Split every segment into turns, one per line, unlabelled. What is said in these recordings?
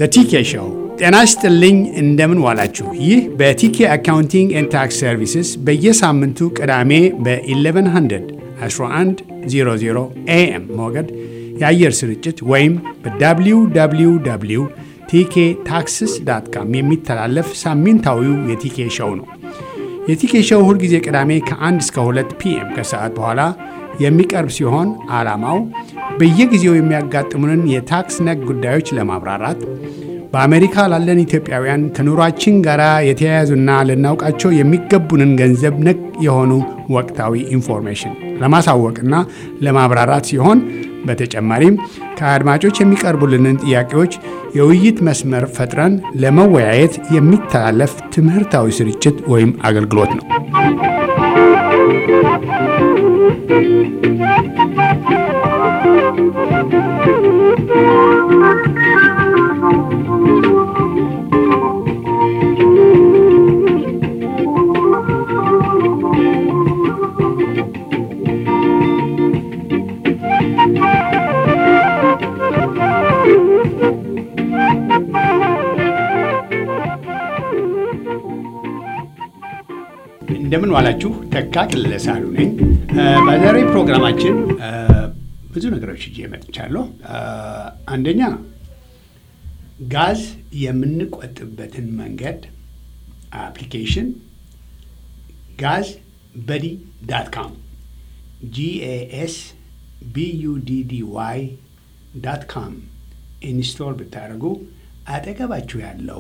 በቲኬ ሾው ጤና ይስጥልኝ። እንደምን ዋላችሁ? ይህ በቲኬ አካውንቲንግ ኤንድ ታክስ ሰርቪስስ በየሳምንቱ ቅዳሜ በ1100 1100 ኤኤም ሞገድ የአየር ስርጭት ወይም በwww ቲኬ ታክስስ ዳት ካም የሚተላለፍ ሳምንታዊው የቲኬ ሾው ነው። የቲኬ ሾው ሁልጊዜ ቅዳሜ ከ1 እስከ 2 ፒኤም ከሰዓት በኋላ የሚቀርብ ሲሆን ዓላማው በየጊዜው የሚያጋጥሙንን የታክስ ነክ ጉዳዮች ለማብራራት በአሜሪካ ላለን ኢትዮጵያውያን ከኑሯችን ጋር የተያያዙና ልናውቃቸው የሚገቡንን ገንዘብ ነክ የሆኑ ወቅታዊ ኢንፎርሜሽን ለማሳወቅና ለማብራራት ሲሆን በተጨማሪም ከአድማጮች የሚቀርቡልንን ጥያቄዎች የውይይት መስመር ፈጥረን ለመወያየት የሚተላለፍ ትምህርታዊ ስርጭት ወይም አገልግሎት ነው። እንደምን ዋላችሁ። ተካ ክለሳሉ ነኝ። በዛሬ ፕሮግራማችን ብዙ ነገሮች ይዤ መጥቻለሁ። አንደኛ ጋዝ የምንቆጥብበትን መንገድ አፕሊኬሽን ጋዝ በዲ ዳት ካም ጂኤኤስ ቢዩዲዲዋይ ዳት ካም ኢንስቶል ብታደርጉ አጠገባችሁ ያለው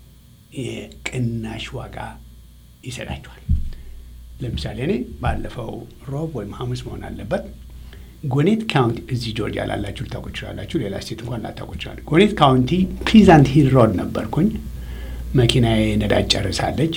የቅናሽ ዋጋ ይሰጣችኋል። ለምሳሌ እኔ ባለፈው ሮብ ወይም ሐሙስ መሆን አለበት ጎኔት ካውንቲ እዚህ ጆርጂያ ላላችሁ ልታውቁ ይችላላችሁ። ሌላ ስቴት እንኳን ላታውቁ ይችላል። ጎኔት ካውንቲ ፕሊዛንት ሂል ሮድ ነበርኩኝ። መኪናዬ ነዳጅ ጨርሳለች።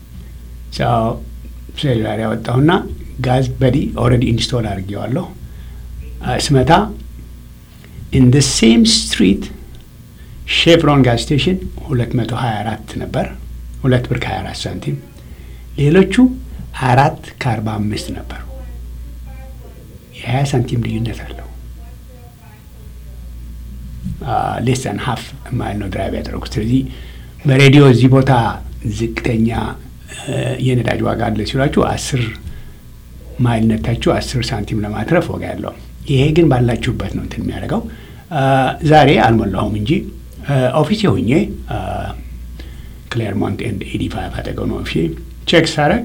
ሴሉላር ያወጣሁና ጋዝ በዲ ኦልሬዲ ኢንስቶል አድርጌዋለሁ። ስመታ ኢን ደ ሴም ስትሪት ሼቭሮን ጋዝ ስቴሽን 224 ነበር፣ ሁለት ብር ከ24 ሳንቲም ሌሎቹ አራት ከአርባ አምስት ነበሩ። የሀያ ሳንቲም ልዩነት አለው። ሌሰን ሀፍ ማይል ነው ድራይቭ ያደረጉት። ስለዚህ በሬዲዮ እዚህ ቦታ ዝቅተኛ የነዳጅ ዋጋ አለ ሲሏችሁ አስር ማይል ነታችሁ አስር ሳንቲም ለማትረፍ ወጋ ያለው። ይሄ ግን ባላችሁበት ነው እንትን የሚያደርገው። ዛሬ አልሞላሁም እንጂ ኦፊሴ ሁኜ ክሌርሞንት ኤንድ ኤዲ ፋይቭ አጠገው ነው ኦፊሴ ቼክ ሳረግ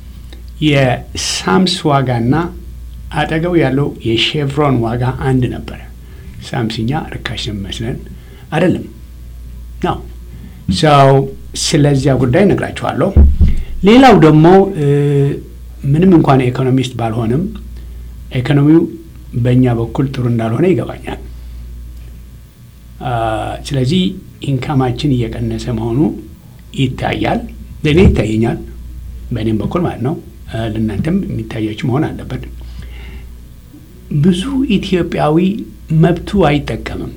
የሳምስ ዋጋና አጠገቡ ያለው የሼቭሮን ዋጋ አንድ ነበረ። ሳምስኛ ርካሽ ነው የሚመስለን አይደለም ነው ሰው። ስለዚያ ጉዳይ ነግራችኋለሁ። ሌላው ደግሞ ምንም እንኳን ኢኮኖሚስት ባልሆንም ኢኮኖሚው በእኛ በኩል ጥሩ እንዳልሆነ ይገባኛል። ስለዚህ ኢንካማችን እየቀነሰ መሆኑ ይታያል። ለእኔ ይታየኛል በእኔም በኩል ማለት ነው። ለእናንተም የሚታያችሁ መሆን አለበት። ብዙ ኢትዮጵያዊ መብቱ አይጠቀምም።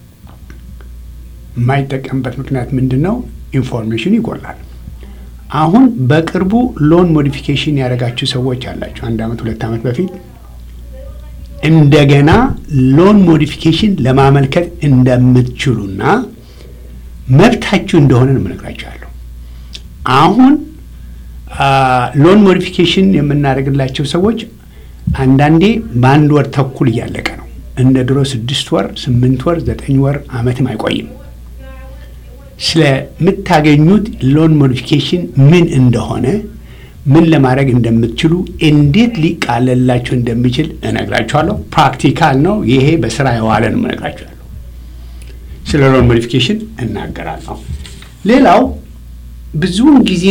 የማይጠቀምበት ምክንያት ምንድን ነው? ኢንፎርሜሽን ይጎላል። አሁን በቅርቡ ሎን ሞዲፊኬሽን ያደረጋችሁ ሰዎች አላችሁ። አንድ ዓመት ሁለት ዓመት በፊት እንደገና ሎን ሞዲፊኬሽን ለማመልከት እንደምትችሉና መብታችሁ እንደሆነ ነው የምነግራችኋለሁ። አሁን ሎን ሞዲፊኬሽን የምናደርግላቸው ሰዎች አንዳንዴ በአንድ ወር ተኩል እያለቀ ነው። እንደ ድሮ ስድስት ወር፣ ስምንት ወር፣ ዘጠኝ ወር ዓመትም አይቆይም። ስለምታገኙት ሎን ሞዲፊኬሽን ምን እንደሆነ ምን ለማድረግ እንደምትችሉ እንዴት ሊቃለላችሁ እንደሚችል እነግራችኋለሁ። ፕራክቲካል ነው ይሄ፣ በስራ የዋለ ነው እነግራችኋለሁ። ስለ ሎን ሞዲፊኬሽን እናገራለሁ። ሌላው ብዙውን ጊዜ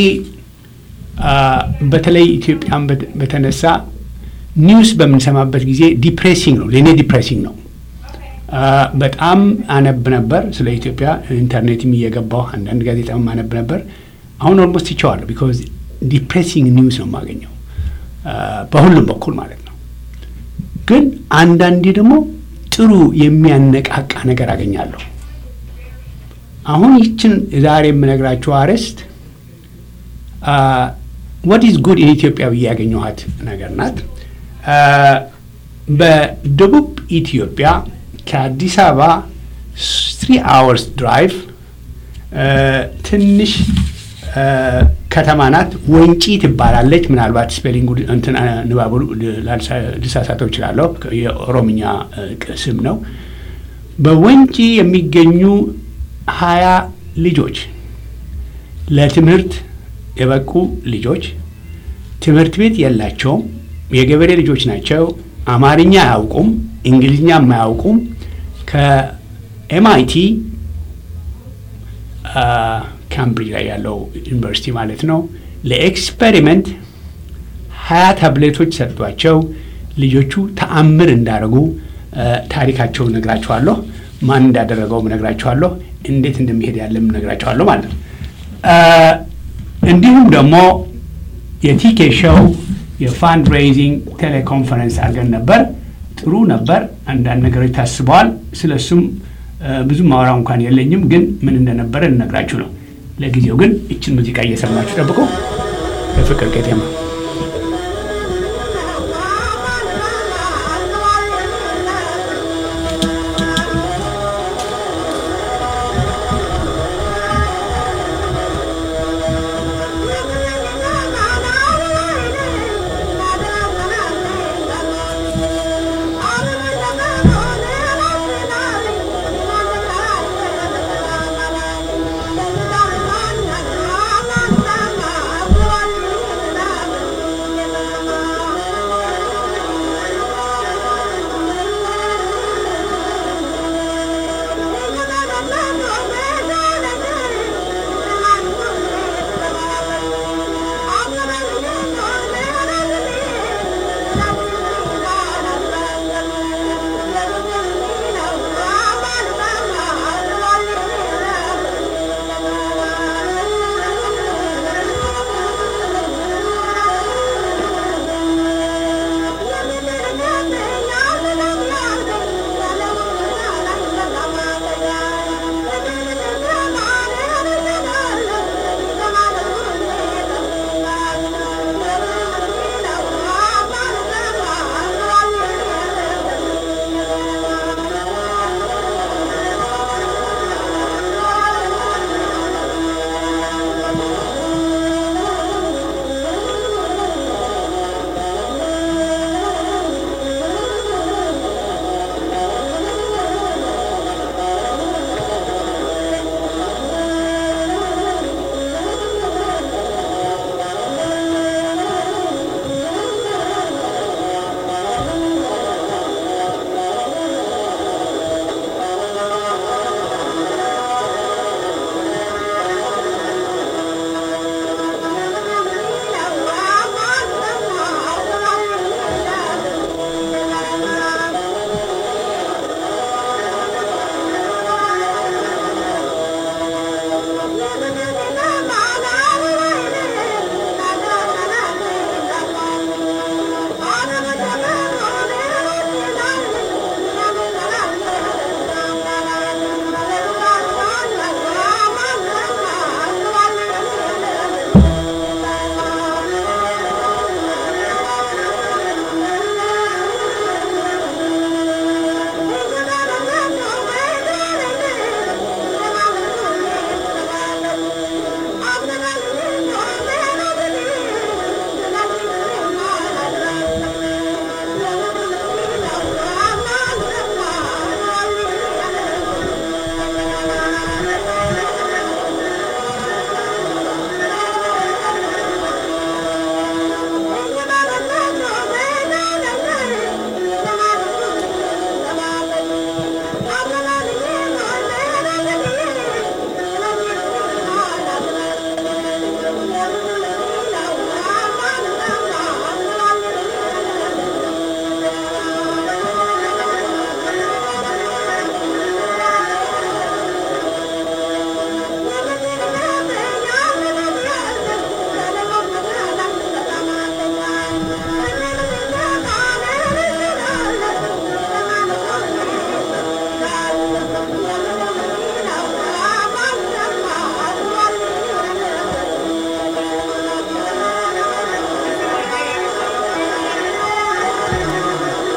በተለይ ኢትዮጵያን በተነሳ ኒውስ በምንሰማበት ጊዜ ዲፕሬሲንግ ነው፣ ለእኔ ዲፕሬሲንግ ነው። በጣም አነብ ነበር ስለ ኢትዮጵያ ኢንተርኔትም እየገባሁ አንዳንድ ጋዜጣም አነብ ነበር። አሁን ኦልሞስት ይቸዋለሁ ቢኮዝ ዲፕሬሲንግ ኒውስ ነው የማገኘው በሁሉም በኩል ማለት ነው። ግን አንዳንዴ ደግሞ ጥሩ የሚያነቃቃ ነገር አገኛለሁ። አሁን ይችን ዛሬ የምነግራችሁ አርዕስት ወት ኢዝ ጉድ ኢን ኢትዮጵያ ብዬ ያገኘኋት ነገር ናት። በደቡብ ኢትዮጵያ ከአዲስ አበባ ስሪ አወርስ ድራይቭ ትንሽ ከተማ ናት። ወንጪ ትባላለች። ምናልባት ስፔሊንጉ እንትን ንባቡ ልሳሳተው እችላለሁ። የኦሮምኛ ስም ነው። በወንጪ የሚገኙ ሀያ ልጆች ለትምህርት የበቁ ልጆች ትምህርት ቤት የላቸውም። የገበሬ ልጆች ናቸው። አማርኛ አያውቁም፣ እንግሊዝኛም አያውቁም። ከኤምአይቲ ካምብሪጅ ላይ ያለው ዩኒቨርሲቲ ማለት ነው። ለኤክስፔሪመንት ሀያ ታብሌቶች ሰጥቷቸው ልጆቹ ተአምር እንዳደረጉ ታሪካቸውን ነግራችኋለሁ። ማን እንዳደረገውም ነግራችኋለሁ። እንዴት እንደሚሄድ ያለም ነግራችኋለሁ ማለት ነው። እንዲሁም ደግሞ የቲኬ ሾው የፋንድ ሬይዚንግ ቴሌኮንፈረንስ አድርገን ነበር። ጥሩ ነበር። አንዳንድ ነገሮች ታስበዋል። ስለ እሱም ብዙ ማውራ እንኳን የለኝም፣ ግን ምን እንደነበረ ልነግራችሁ ነው። ለጊዜው ግን እችን ሙዚቃ እየሰማችሁ ጠብቁ። የፍቅር ቄጤማ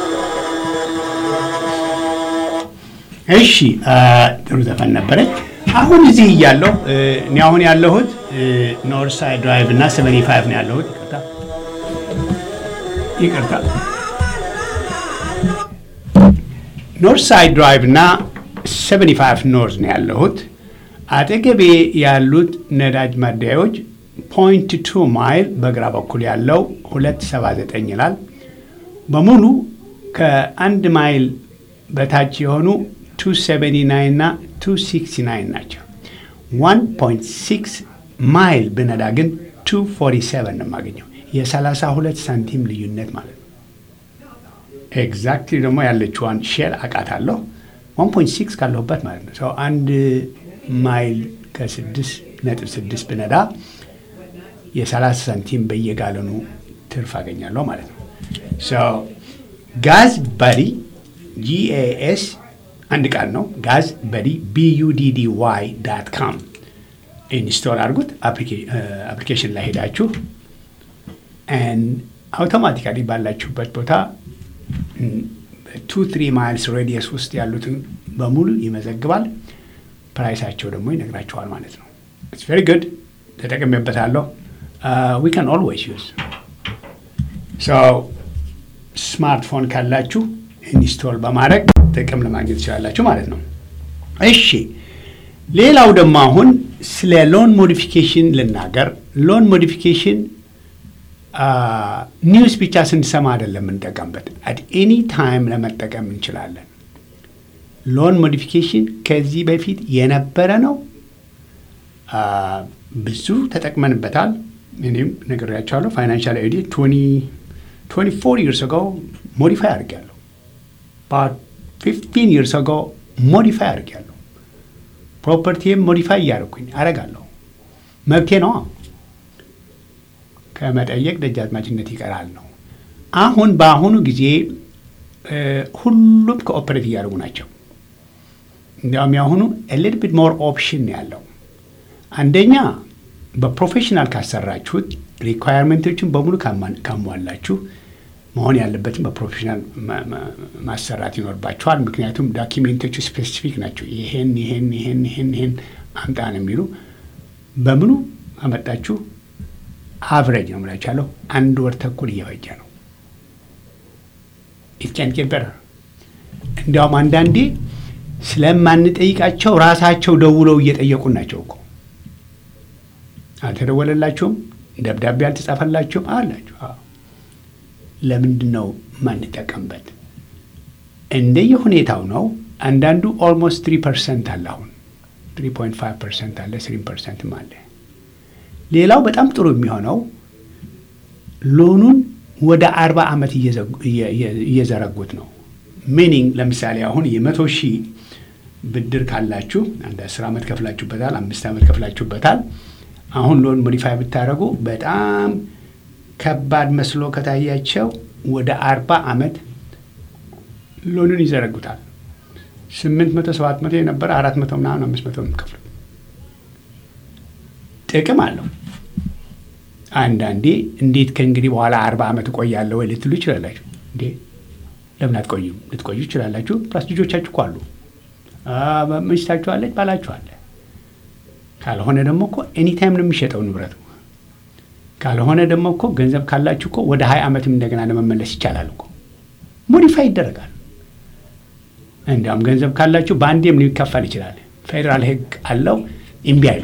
እሺ ጥሩ ዘፈን ነበረች። አሁን እዚህ እያለሁ እኔ አሁን ያለሁት ኖርት ሳይድ ድራይቭ እና ሰቨኒ ፋይቭ ነው ያለሁት። ይቅርታ ኖርት ሳይድ ድራይቭ እና ሰቨኒ ፋይቭ ኖርዝ ነው ያለሁት። አጠገቤ ያሉት ነዳጅ ማደያዎች ፖይንት ቱ ማይል በግራ በኩል ያለው ሁለት ሰባ ዘጠኝ ይላል። በሙሉ ከአንድ ማይል በታች የሆኑ 279 እና 269 ናቸው። 1.6 ማይል ብነዳ ግን 247 ነው የማገኘው። የ32 ሳንቲም ልዩነት ማለት ነው። ኤግዛክትሊ ደግሞ ያለችዋን ሼል አውቃታለሁ። 1.6 ካለሁበት ማለት ነው። ሰው አንድ ማይል ከ6 ነጥብ 6 ብነዳ የ30 ሳንቲም በየጋለኑ ትርፍ አገኛለሁ ማለት ነው። ጋዝ ባዲ ጂኤኤስ አንድ ቃል ነው። ጋዝ በዲ ቢዩዲዲ ዋይ ዳት ካም ኢንስቶል አድርጉት። አፕሊኬሽን ላይ ሄዳችሁ አውቶማቲካሊ ባላችሁበት ቦታ ቱ ትሪ ማይልስ ሬዲየስ ውስጥ ያሉትን በሙሉ ይመዘግባል። ፕራይሳቸው ደግሞ ይነግራችኋል ማለት ነው። ኢትስ ቬሪ ጉድ ተጠቅሜበታለሁ። ዊ ካን ኦልዌይስ ዩዝ ስማርትፎን ካላችሁ ኢንስቶል በማድረግ ጥቅም ለማግኘት ትችላላችሁ ማለት ነው። እሺ ሌላው ደግሞ አሁን ስለ ሎን ሞዲፊኬሽን ልናገር። ሎን ሞዲፊኬሽን ኒውስ ብቻ ስንሰማ አይደለም የምንጠቀምበት፣ አት ኤኒ ታይም ለመጠቀም እንችላለን። ሎን ሞዲፊኬሽን ከዚህ በፊት የነበረ ነው። ብዙ ተጠቅመንበታል። እኔም ነግሬያቸዋለሁ። ፋይናንሻል ኤዲ 24 ይርስ አጎ ሞዲፋይ አድርጌያለሁ። ፊፍቲን ይርስ አጎ ሞዲፋይ አድርጌያለሁ። ፕሮፐርቲም ሞዲፋይ እያደረኩኝ አደርጋለሁ። መብቴ ነዋ። ከመጠየቅ ደጃዝማችነት ይቀራል ነው። አሁን በአሁኑ ጊዜ ሁሉም ከኦፐሬት እያደረጉ ናቸው። እንዲያውም ያሁኑ ኤሊት ቢት ሞር ኦፕሽን ያለው አንደኛ በፕሮፌሽናል ካሰራችሁት ሪኳየርመንቶችን በሙሉ ካሟላችሁ መሆን ያለበትም በፕሮፌሽናል ማሰራት ይኖርባቸዋል። ምክንያቱም ዳኪሜንቶቹ ስፔሲፊክ ናቸው። ይሄን ይሄን ይሄን ይሄን ይሄን አምጣ ነው የሚሉ በምኑ አመጣችሁ አቨሬጅ ነው የምላችኋለሁ። አንድ ወር ተኩል እየፈጀ ነው። ኢትቀንቄበር እንዲያውም አንዳንዴ ስለማንጠይቃቸው ራሳቸው ደውለው እየጠየቁን ናቸው እኮ አልተደወለላችሁም፣ ደብዳቤ አልተጻፈላችሁም አላችሁ። ለምንድን ነው ማንጠቀምበት? እንደየ ሁኔታው ነው። አንዳንዱ ኦልሞስት ትሪ ፐርሰንት አለ። አሁን ትሪ ፖይንት ፋይቭ ፐርሰንት አለ፣ ስሪ ፐርሰንትም አለ። ሌላው በጣም ጥሩ የሚሆነው ሎኑን ወደ አርባ ዓመት እየዘረጉት ነው። ሚኒንግ ለምሳሌ አሁን የመቶ ሺህ ብድር ካላችሁ አንድ አስር ዓመት ከፍላችሁበታል፣ አምስት ዓመት ከፍላችሁበታል። አሁን ሎን ሞዲፋይ ብታደረጉ በጣም ከባድ መስሎ ከታያቸው ወደ አርባ ዓመት ሎኑን ይዘረጉታል። ስምንት መቶ ሰባት መቶ የነበረ አራት መቶ ምናምን አምስት መቶ የምትከፍሉት ጥቅም አለው። አንዳንዴ እንዴት ከእንግዲህ በኋላ አርባ ዓመት እቆያለሁ ወይ ልትሉ ይችላላችሁ። እንዴ ለምን አትቆዩም? ልትቆዩ ይችላላችሁ። ፕላስ ልጆቻችሁ እኮ አሉ፣ ሚስታችሁ አለች፣ ባላችሁ አለ። ካልሆነ ደግሞ እኮ ኤኒታይም ነው የሚሸጠው ንብረቱ። ካልሆነ ደግሞ እኮ ገንዘብ ካላችሁ እኮ ወደ ሀያ ዓመትም እንደገና ለመመለስ ይቻላል እኮ ሞዲፋይ ይደረጋል። እንዲያውም ገንዘብ ካላችሁ በአንዴም ሊከፈል ይችላል። ፌዴራል ሕግ አለው እምቢ አይሉ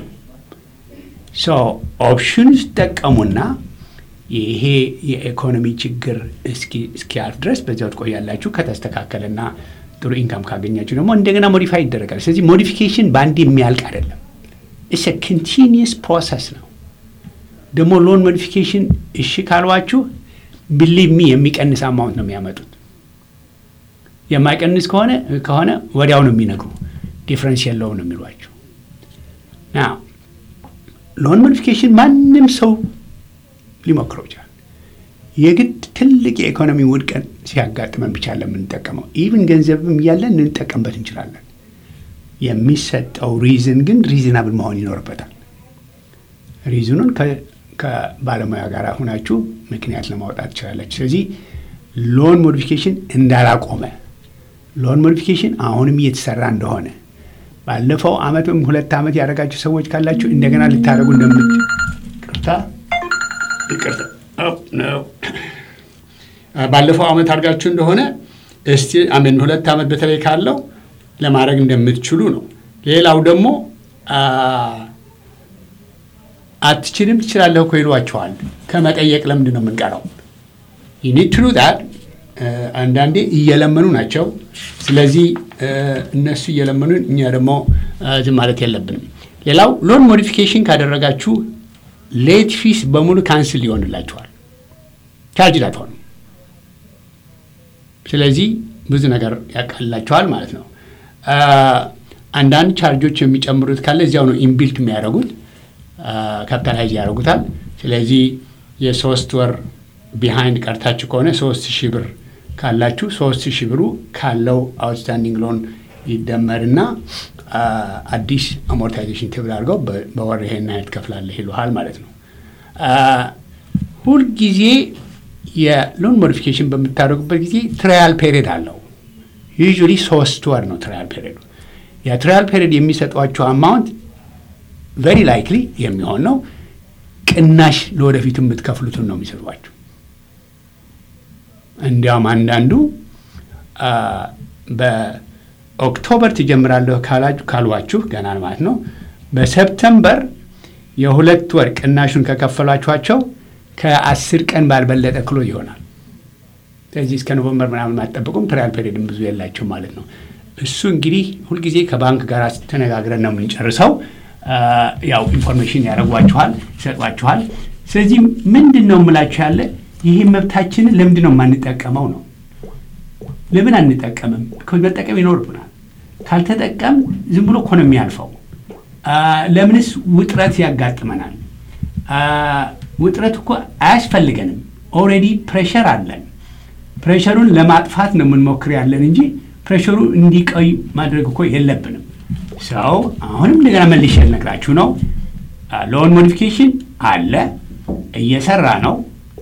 ኦፕሽን ጠቀሙና ይሄ የኢኮኖሚ ችግር እስኪያልፍ ድረስ በዚያው ትቆያላችሁ። ከተስተካከለና ጥሩ ኢንካም ካገኛችሁ ደግሞ እንደገና ሞዲፋይ ይደረጋል። ስለዚህ ሞዲፊኬሽን በአንድ የሚያልቅ አይደለም። ኢትስ ኮንቲኒየስ ፕሮሰስ ነው። ደግሞ ሎን ሞዲፊኬሽን እሺ ካልዋችሁ ብሊቭ ሚ የሚቀንስ አማውንት ነው የሚያመጡት። የማይቀንስ ከሆነ ከሆነ ወዲያው ነው የሚነግሩ ዲፍረንስ የለውም ነው የሚሏችሁ ና ሎን ሞዲፊኬሽን ማንም ሰው ሊሞክረው ይችላል። የግድ ትልቅ የኢኮኖሚ ውድቀት ሲያጋጥመን ብቻ ለምንጠቀመው ኢቭን ገንዘብም እያለን ልንጠቀምበት እንችላለን። የሚሰጠው ሪዝን ግን ሪዝናብል መሆን ይኖርበታል። ሪዝኑን ከባለሙያ ጋር ሁናችሁ ምክንያት ለማውጣት ትችላላችሁ። ስለዚህ ሎን ሞዲፊኬሽን እንዳላቆመ ሎን ሞዲፊኬሽን አሁንም እየተሰራ እንደሆነ ባለፈው ዓመት ወይም ሁለት ዓመት ያደረጋችሁ ሰዎች ካላችሁ እንደገና ልታደርጉ እንደምት ቅርታ ይቅርታ ነው ባለፈው ዓመት አድርጋችሁ እንደሆነ እስቲ አሜን ሁለት ዓመት በተለይ ካለው ለማድረግ እንደምትችሉ ነው። ሌላው ደግሞ አትችልም ትችላለህ እኮ ይሏቸዋል። ከመጠየቅ ለምንድን ነው የምንቀረው? ዩኒድ ትሉ ዳት አንዳንዴ እየለመኑ ናቸው። ስለዚህ እነሱ እየለመኑ እኛ ደግሞ ዝም ማለት የለብንም። ሌላው ሎን ሞዲፊኬሽን ካደረጋችሁ ሌት ፊስ በሙሉ ካንስል ሊሆንላችኋል። ቻርጅ ላትሆኑ ስለዚህ ብዙ ነገር ያቃልላቸዋል ማለት ነው። አንዳንድ ቻርጆች የሚጨምሩት ካለ እዚያው ነው ኢንቢልት የሚያደርጉት ካፒታላይዝ ያደርጉታል። ስለዚህ የሶስት ወር ቢሃይንድ ቀርታችሁ ከሆነ ሶስት ሺህ ብር ካላችሁ ሶስት ሺህ ብሩ ካለው አውትስታንዲንግ ሎን ይደመርና አዲስ አሞርታይዜሽን ቴብል አድርገው በወር ይሄን ያህል ትከፍላለህ ይሉሃል ማለት ነው። ሁልጊዜ የሎን ሞዲፊኬሽን በምታደርጉበት ጊዜ ትራያል ፔሪድ አለው። ዩዥዋሊ ሶስት ወር ነው ትራያል ፔሪዱ። የትራያል ፔሪድ የሚሰጧቸው አማውንት ቨሪ ላይክሊ የሚሆን ነው ቅናሽ ለወደፊቱ የምትከፍሉትን ነው የሚሰጧቸው። እንዲያውም አንዳንዱ በኦክቶበር ትጀምራለሁ ካሏችሁ ገና ማለት ነው በሰፕተምበር የሁለት ወር ቅናሹን ከከፈሏችኋቸው ከአስር ቀን ባልበለጠ ክሎ ይሆናል። ስለዚህ እስከ ኖቨምበር ምናምን አትጠብቁም። ትራያል ፔሪድም ብዙ የላቸው ማለት ነው። እሱ እንግዲህ ሁልጊዜ ከባንክ ጋር ተነጋግረን ነው የምንጨርሰው። ያው ኢንፎርሜሽን ያደርጓችኋል፣ ይሰጧችኋል። ስለዚህ ምንድን ነው የምላችሁ ያለ ይህ መብታችንን ለምንድን ነው የማንጠቀመው ነው? ለምን አንጠቀምም? መጠቀም ይኖርብናል። ካልተጠቀም ዝም ብሎ እኮ ነው የሚያልፈው። ለምንስ ውጥረት ያጋጥመናል? ውጥረት እኮ አያስፈልገንም። ኦልሬዲ ፕሬሸር አለን። ፕሬሸሩን ለማጥፋት ነው የምንሞክር ያለን እንጂ ፕሬሸሩ እንዲቆይ ማድረግ እኮ የለብንም። ሰው አሁንም እንደገና መልሼ ልነግራችሁ ነው። ሎን ሞዲፊኬሽን አለ፣ እየሰራ ነው።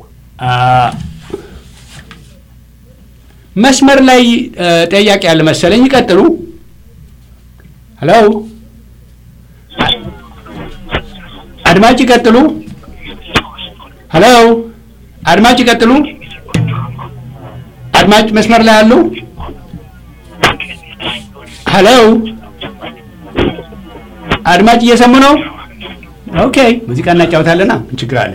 መስመር ላይ ጠያቂ ያለ መሰለኝ። ይቀጥሉ። ሄሎ አድማጭ ይቀጥሉ። ሄሎ አድማጭ ይቀጥሉ። አድማጭ መስመር ላይ አሉ። ሄሎ አድማጭ እየሰሙ ነው? ኦኬ ሙዚቃ እናጫወታለና ምን ችግር አለ?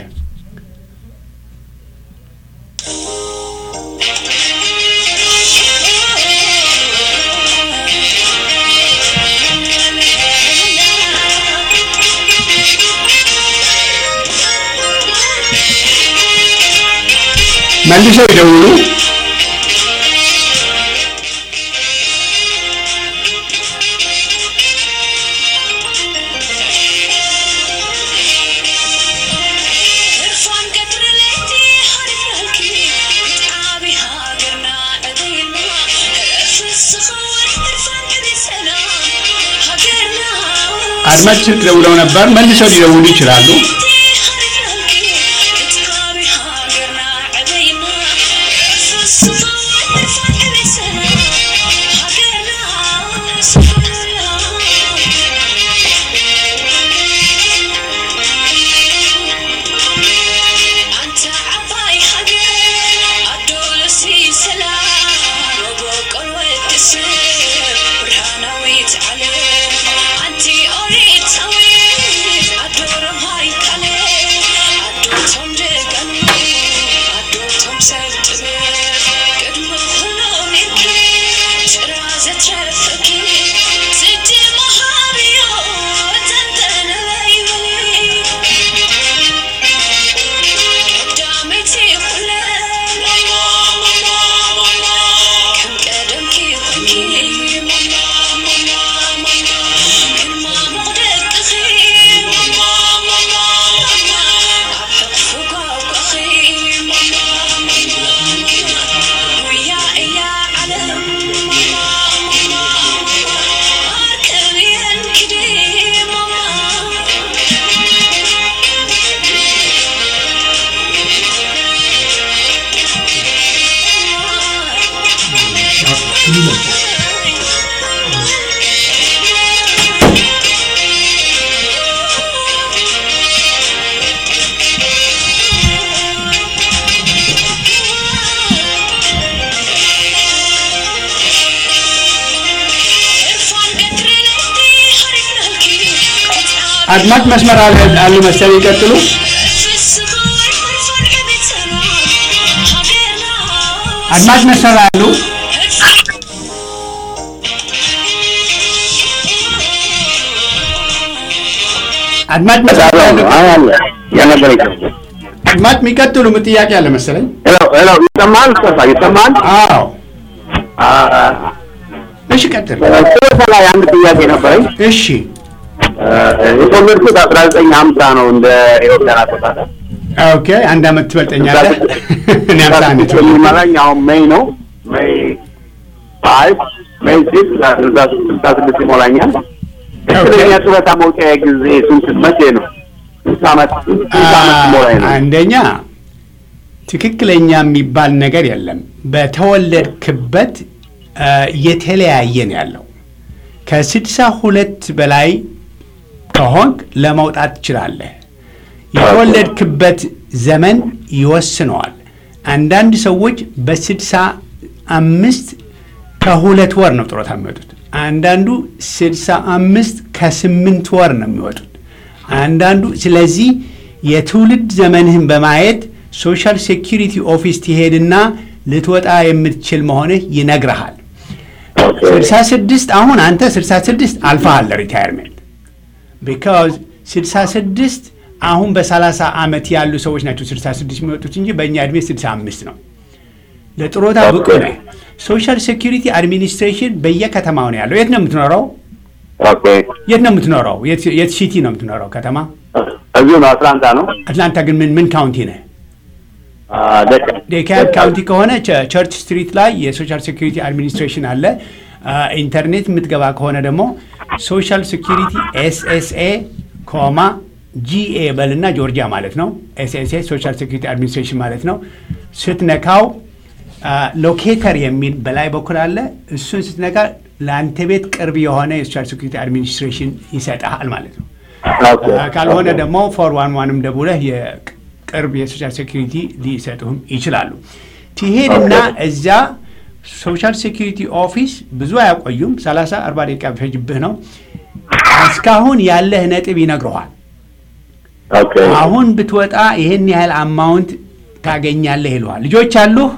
መልሰው ይደውሉ። አድማጭ ስልክ ደውለው ነበር። መልሰው ሊደውሉ ይችላሉ። አድማጭ መስመር አለ አሉ መሰለኝ ይቀጥሉ። አድማጭ መስመር አሉ። አድማጭ መስመር አሉ። አድማጭ የሚቀጥሉ ምን ጥያቄ አለ መሰለኝ።
ይሰማል? ሰፋ ይሰማል?
አዎ እሺ ቀጥል።
ጡረታ ላይ አንድ ጥያቄ ነበረኝ።
እሺ
የተወለድኩት አስራ ዘጠኝ ሀምሳ ነው እንደ ኢትዮጵያን አቆጣጠር።
ኦኬ አንድ አመት ትበልጠኛለህ። እኔ አምሳ ዓመት
የሚመራኝ አሁን ሜይ ነው። ሜይ ፋይቭ ሜይ ሲክስ ስልሳ ስድስት ይሞላኛል። ትክክለኛ ጡረታ መውጫ ጊዜ ስንት መቼ ነው? ስንት ዓመት ስንት ዓመት ሲሞላኝ ነው?
አንደኛ ትክክለኛ የሚባል ነገር የለም። በተወለድክበት የተለያየ ነው ያለው። ከስድሳ ሁለት በላይ ከሆንክ ለመውጣት ትችላለህ። የተወለድክበት ዘመን ይወስነዋል። አንዳንድ ሰዎች በስድሳ አምስት ከሁለት ወር ነው ጡረታ የሚወጡት። አንዳንዱ ስድሳ አምስት ከስምንት ወር ነው የሚወጡት። አንዳንዱ ስለዚህ የትውልድ ዘመንህን በማየት ሶሻል ሴኪሪቲ ኦፊስ ትሄድና ልትወጣ የምትችል መሆንህ ይነግረሃል። ስልሳ ስድስት አሁን አንተ ስልሳ ስድስት አልፈሃል ሪታይርሜንት ቢካዝ ስልሳ ስድስት አሁን በሰላሳ ዓመት ያሉ ሰዎች ናቸው ስልሳ ስድስት የሚወጡት እንጂ በእኛ ዕድሜ ስልሳ አምስት ነው። ለጥሮታ ብቁ ነህ። ሶሻል ሴኪሪቲ አድሚኒስትሬሽን በየከተማው ነው ያለው። የት ነው የምትኖረው?
ኦኬ
የት ነው የምትኖረው? የት- የት ሲቲ ነው የምትኖረው? ከተማ
እዚሁ ነው አትላንታ ነው።
አትላንታ ግን ምን ምን ካውንቲ ነህ?
አ፣ ደቀ
ዴካብ ካውንቲ ከሆነ ቸ- ቸርች ስትሪት ላይ የሶሻል ሴኩሪቲ አድሚኒስትሬሽን አለ። አ፣ ኢንተርኔት የምትገባ ከሆነ ደግሞ ሶሻል ሴኩሪቲ ኤስኤስኤ ኮማ ጂኤ በልና ጆርጂያ ማለት ነው። ኤስኤስኤ ሶሻል ሴኩሪቲ አድሚኒስትሬሽን ማለት ነው። ስትነካው ሎኬተር የሚል በላይ በኩል አለ። እሱን ስትነካ ለአንተ ቤት ቅርብ የሆነ የሶሻል ሴኩሪቲ አድሚኒስትሬሽን ይሰጠሃል ማለት ነው።
ኦኬ
ካልሆነ ደግሞ ፎር ዋን ዋንም ደውለህ የቅርብ የሶሻል ሴኩሪቲ ሊሰጡህም ይችላሉ። ትሄድና እዛ ሶሻል ሴኩሪቲ ኦፊስ ብዙ አያቆዩም። 30 40 ደቂቃ ቢፈጅብህ ነው። እስካሁን ያለህ ነጥብ ይነግረዋል።
ኦኬ
አሁን ብትወጣ ይህን ያህል አማውንት ታገኛለህ ይለዋል። ልጆች አሉህ?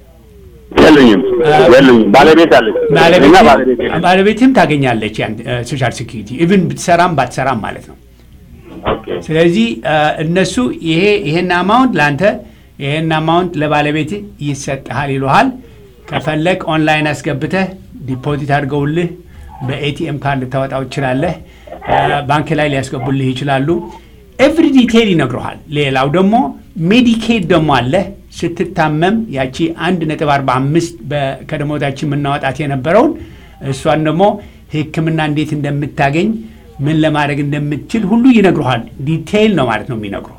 የሉኝም የሉኝም። ባለቤት አለች እና
ባለቤትህም-
ባለቤት የለኝም።
ባለቤትህም ታገኛለች ያን ሶሻል ሴኩሪቲ ኢቭን ብትሰራም ባትሰራም ማለት ነው።
ኦኬ
ስለዚህ አ፣ እነሱ ይሄ ይሄን አማውንት ለአንተ ይሄን አማውንት ለባለቤት ይሰጥሃል ይሉሃል። ከፈለግ ኦንላይን አስገብተህ ዲፖዚት አድርገውልህ በኤቲኤም ካርድ ልታወጣው ትችላለህ። አ፣ ባንክ ላይ ሊያስገቡልህ ይችላሉ። ኤቭሪ ዲቴይል ይነግረሃል። ሌላው ደግሞ ሜዲኬድ ደግሞ አለ። ስትታመም ያቺ አንድ ነጥብ አርባ አምስት ከደሞዛችን የምናወጣት የነበረውን እሷን ደግሞ ሕክምና እንዴት እንደምታገኝ ምን ለማድረግ እንደምትችል ሁሉ ይነግሩሃል። ዲቴይል ነው ማለት ነው የሚነግሩ።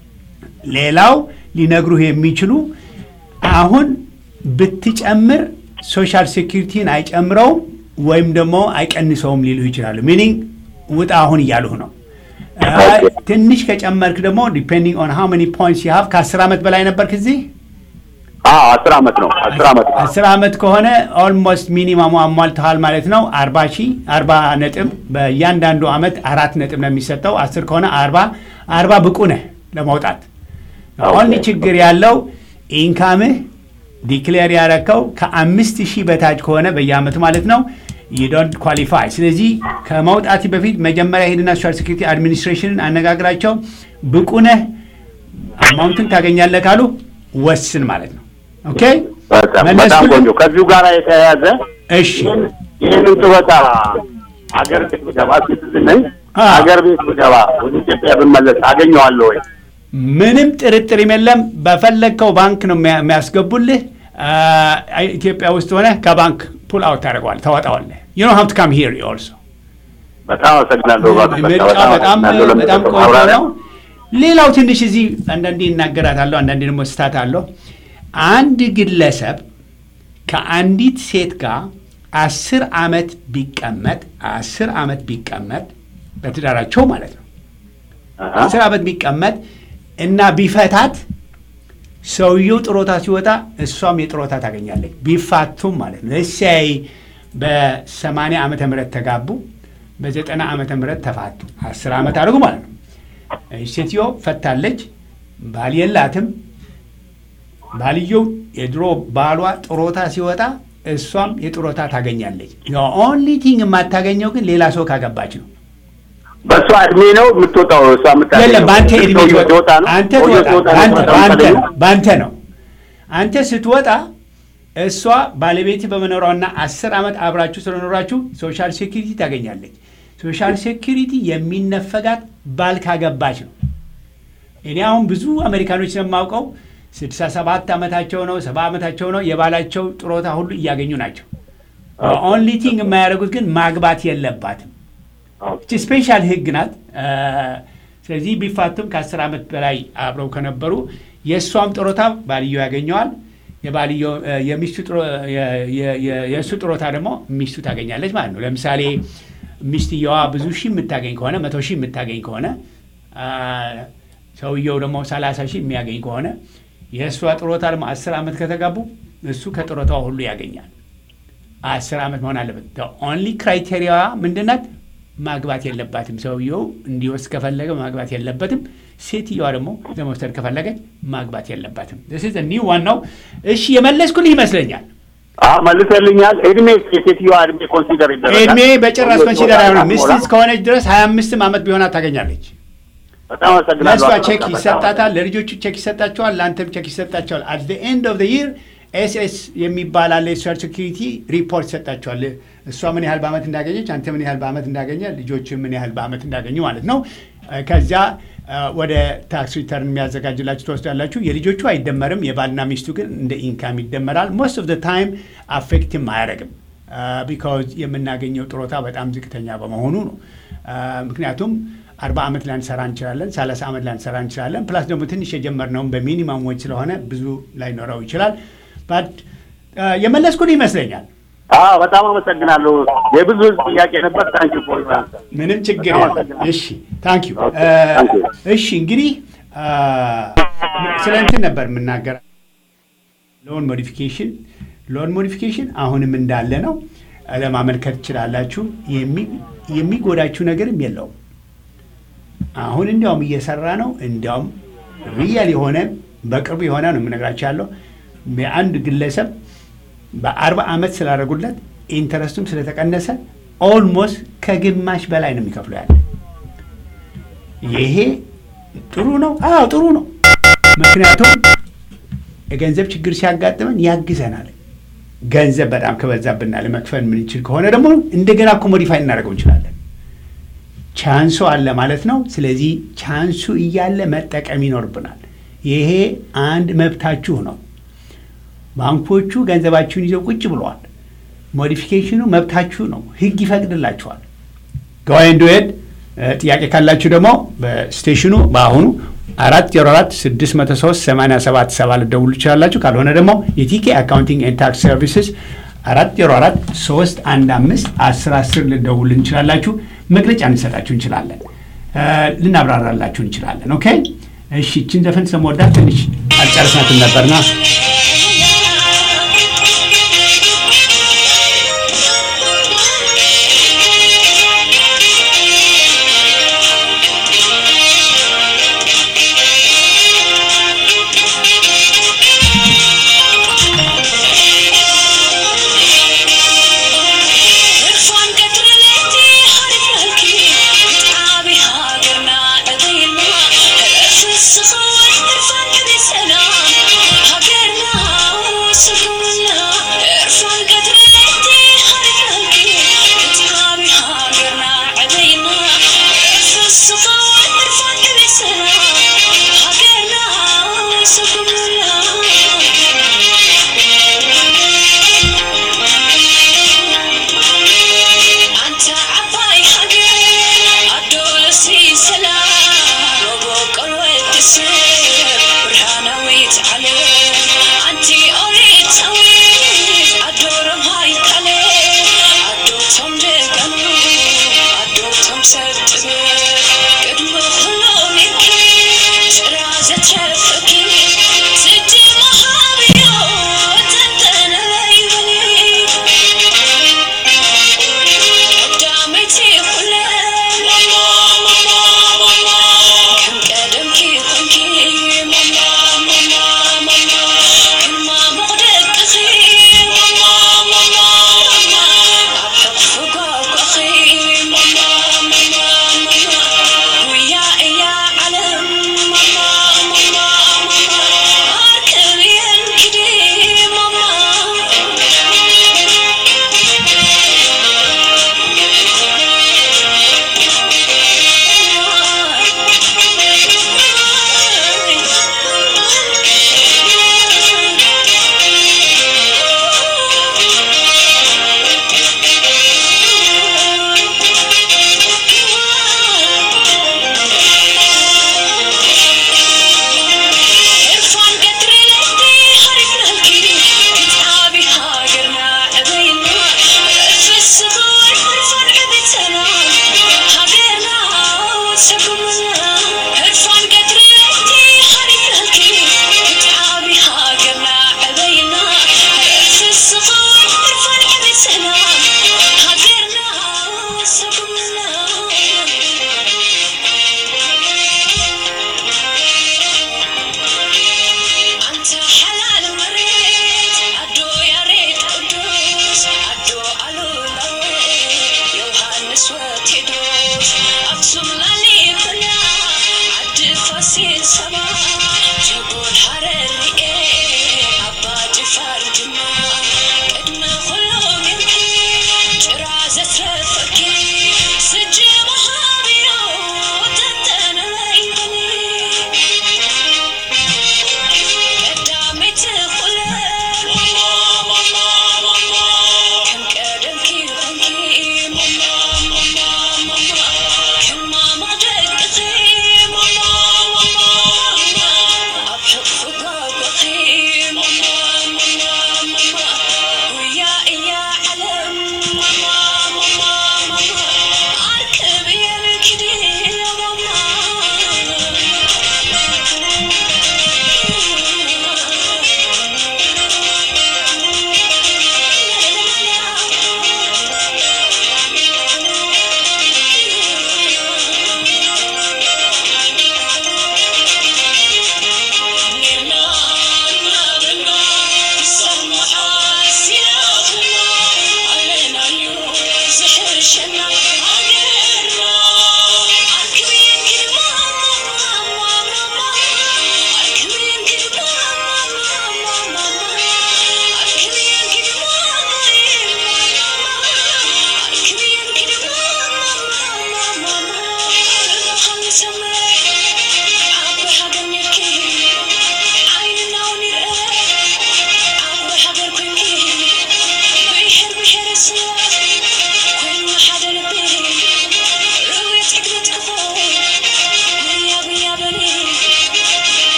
ሌላው ሊነግሩህ የሚችሉ አሁን ብትጨምር ሶሻል ሴኪሪቲን አይጨምረውም ወይም ደግሞ አይቀንሰውም ሊሉህ ይችላሉ። ሚኒንግ ውጣ አሁን እያሉህ ነው። አይ፣ ትንሽ ከጨመርክ ደግሞ ዲፔንዲንግ ኦን ሃው መኒ ፖይንትስ ዩ ሃቭ ከአስር ዓመት በላይ ነበርክ እዚህ
አዎ አስር ዓመት ነው አስር ዓመት ነው።
አስር ዓመት ከሆነ ኦልሞስት ሚኒማሙ አሟልተሃል ማለት ነው። አርባ ሺህ አርባ ነጥብ በእያንዳንዱ ዓመት አራት ነጥብ ነው የሚሰጠው። አስር ከሆነ አርባ አርባ ብቁ ነህ ለመውጣት። ኦንሊ ችግር ያለው ኢንካምህ ዲክሌር ያረከው ከአምስት ሺህ በታች ከሆነ በየዓመቱ ማለት ነው ዶንት ኳሊፋይ። ስለዚህ ከመውጣት በፊት መጀመሪያ ሄድና ሶሻል ሴኩሪቲ አድሚኒስትሬሽንን አነጋግራቸው ብቁ ነህ አማውንትን ታገኛለህ ካሉ ወስን ማለት ነው። ኦኬ
በጣም በጣም
መለስኩልህ?
ቆንጆ። ከዚሁ ጋር የተያያዘ
እሺ
ይህንን ጡረታ ሀገር ቤት ብገባ ሲቲዝን ነኝ
አ።
ሀገር ቤት ብገባ ወደ ኢትዮጵያ ብመለስ አገኘዋለሁ ወይ?
ምንም ጥርጥር የለም። በፈለግከው ባንክ ነው የሚያ- የሚያስገቡልህ። አ፣ ኢትዮጵያ ውስጥ ሆነ ከባንክ ፑል አውት ታደርገዋል፣ ታወጣዋለህ። ዩ ኖ ሀቭ ቱ ካም ሂር ኦልሶ
በጣም አመሰግናለሁ። እባክህ በቃ
ምርጫ በጣም
አመሰግናለሁ
በጣም
ለምትሰጠው
ቆንጆ
ማብራሪያ።
ነው። ሌላው ትንሽ እዚህ አንዳንዴ ይናገራታለሁ፣ አንዳንዴ ደግሞ ስታት አለሁ። አንድ ግለሰብ ከአንዲት ሴት ጋር አስር ዓመት ቢቀመጥ አስር ዓመት ቢቀመጥ በትዳራቸው ማለት ነው
አሃ።
አስር ዓመት ቢቀመጥ እና ቢፈታት ሰውየው ጥሮታ ሲወጣ እሷም የጥሮታ ታገኛለች። ቢፋቱም ማለት ነው። ለሲያይ በ80 ዓመተ ምህረት ተጋቡ። በዘጠና ዓመተ ምህረት ተፋቱ። አስር ዓመት አድርጉ ማለት ነው። ሴትዮ ፈታለች። ባል የላትም። ባልየው የድሮ ባሏ ጥሮታ ሲወጣ እሷም የጥሮታ ታገኛለች። ኦንሊ ቲንግ የማታገኘው ግን ሌላ ሰው ካገባች ነው።
በእሷ እድሜ ነው የምትወጣው። እሷ የምታገኘው
የለም በአንተ እድሜ
ሰውየው
ትወጣ
ነው።
አንተ
ሰውየው
ትወጣ
ሲወጣ ነው
በአንተ
የምትወጣው
በአንተ
የምታገኘው።
ነው በአንተ ነው። አንተ ስትወጣ እሷ ባለቤት በመኖሯና አስር ዓመት አብራችሁ ስለኖራችሁ ሶሻል ሴኪሪቲ ታገኛለች። ሶሻል ሴኪሪቲ የሚነፈጋት ባል ካገባች ነው። እኔ አሁን ብዙ አሜሪካኖች ስለማውቀው ስድሳ ሰባት ዓመታቸው ነው ሰባ ዓመታቸው ነው የባላቸው ጥሮታ ሁሉ እያገኙ ናቸው። ኦንሊ ቲንግ የማያደርጉት ግን ማግባት የለባትም። እቺ ስፔሻል ህግ ናት። አ፣ ስለዚህ ቢፋቱም ከአስር ዓመት በላይ አብረው ከነበሩ የእሷም ጥሮታ ባልየው ያገኘዋል። የባልየው አ፣ የሚስቱ ጥሮ- የ- የ- የ- የእሱ ጥሮታ ደግሞ ሚስቱ ታገኛለች ማለት ነው። ለምሳሌ ሚስትየዋ ብዙ ሺህ የምታገኝ ከሆነ መቶ ሺህ የምታገኝ ከሆነ አ፣ ሰውየው ደግሞ ሰላሳ ሺህ የሚያገኝ ከሆነ የእሷ ጥሮታ ደግሞ አስር ዓመት ከተጋቡ እሱ ከጥሮታው ሁሉ ያገኛል። አስር ዓመት መሆን አለበት። ኦንሊ ክራይቴሪያ ምንድናት? ማግባት የለባትም። ሰውየው እንዲወስድ ከፈለገ ማግባት የለበትም። ሴትየዋ ደግሞ ለመውሰድ ከፈለገች ማግባት የለባትም። ስ ኒው ዋናው። እሺ የመለስኩልህ ይመስለኛል።
አዎ መልሰልኛል። እድሜ የሴትዮዋ እድሜ ኮንሲደር ይደረጋል።
እድሜ በጭራሽ
ሰውየው
ኮንሲደር አይሆንም።
ሲወጣ
ሚስት እስከሆነች ድረስ ሀያ አምስትም ዓመት ቢሆናት ታገኛለች።
በጣም አመሰግናለሁ።
ለእሷ
አቶ
ቼክ
በጣም
ይሰጣታል፣ ለልጆቹ ቼክ ይሰጣቸዋል፣ ለአንተም ቼክ ይሰጣቸዋል። አት ዘ ኤንድ ኦፍ ዘ ይር ኤስኤስ የሚባል አለ የሶሻል ሴኪሪቲ ሪፖርት ይሰጣቸዋል። እሷ ምን ያህል በዓመት እንዳገኘች፣ አንተ ምን ያህል በዓመት እንዳገኘ፣ ልጆች ምን ያህል በዓመት እንዳገኙ ማለት ነው። ከዚያ ወደ ታክስ ሪተርን የሚያዘጋጅላችሁ ትወስዳላችሁ። የልጆቹ አይደመርም፣ የባልና ሚስቱ ግን እንደ ኢንካም ይደመራል። ሞስት ኦፍ ዘ ታይም አፌክትም አያደርግም ቢካዝ የምናገኘው ጥሮታ በጣም ዝቅተኛ በመሆኑ ነው። ምክንያቱም አርባ ዓመት ላንሰራ እንችላለን፣ ሰላሳ ዓመት ላንሰራ እንችላለን። ፕላስ ደግሞ ትንሽ የጀመርነውም በሚኒማም ዌጅ ስለሆነ ብዙ ላይኖረው ይችላል። ባት የመለስኩን ይመስለኛል።
አዎ በጣም አመሰግናለሁ። የብዙ ህዝብ ጥያቄ ነበር። ታንኪ ፎር
ምንም ችግር የለም። እሺ ታንክ ዩ። እሺ እንግዲህ ስለ እንትን ነበር የምናገር ሎን ሞዲፊኬሽን ሎን ሞዲፊኬሽን አሁንም እንዳለ ነው። ለማመልከት ትችላላችሁ። የሚጎዳችሁ ነገርም የለውም። አሁን እንዲያውም እየሰራ ነው። እንዲያውም ሪያል የሆነ በቅርቡ የሆነ ነው የምነግራቸው ያለው የአንድ ግለሰብ በአርባ ዓመት ስላደረጉለት ኢንተረስቱም ስለተቀነሰ ኦልሞስት ከግማሽ በላይ ነው የሚከፍሉ ያለ። ይሄ ጥሩ ነው። አዎ ጥሩ ነው። ምክንያቱም የገንዘብ ችግር ሲያጋጥመን ያግዘናል። ገንዘብ በጣም ከበዛብና ለመክፈል የምንችል ከሆነ ደግሞ እንደገና እኮ ሞዲፋይ እናደርገው እንችላለን። ቻንሱ አለ ማለት ነው። ስለዚህ ቻንሱ እያለ መጠቀም ይኖርብናል። ይሄ አንድ መብታችሁ ነው። ባንኮቹ ገንዘባችሁን ይዘው ቁጭ ብለዋል። ሞዲፊኬሽኑ መብታችሁ ነው። ሕግ ይፈቅድላችኋል። ገዋይን ዱዌድ ጥያቄ ካላችሁ ደግሞ በስቴሽኑ በአሁኑ አራት ዜሮ አራት ስድስት መቶ ሶስት ሰማንያ ሰባት ሰባ ልደውሉ ትችላላችሁ። ካልሆነ ደግሞ የቲኬ አካውንቲንግ ኤንድ ታክስ ሰርቪስስ አራት ዜሮ አራት ሶስት አንድ አምስት አስር አስር ልደውል እንችላላችሁ። መግለጫ እንሰጣችሁ እንችላለን። ልናብራራላችሁ እንችላለን። ኦኬ እሺ። ይችን ዘፈን ስለምወዳት ትንሽ አልጨረስናትም ነበርና
Hagerna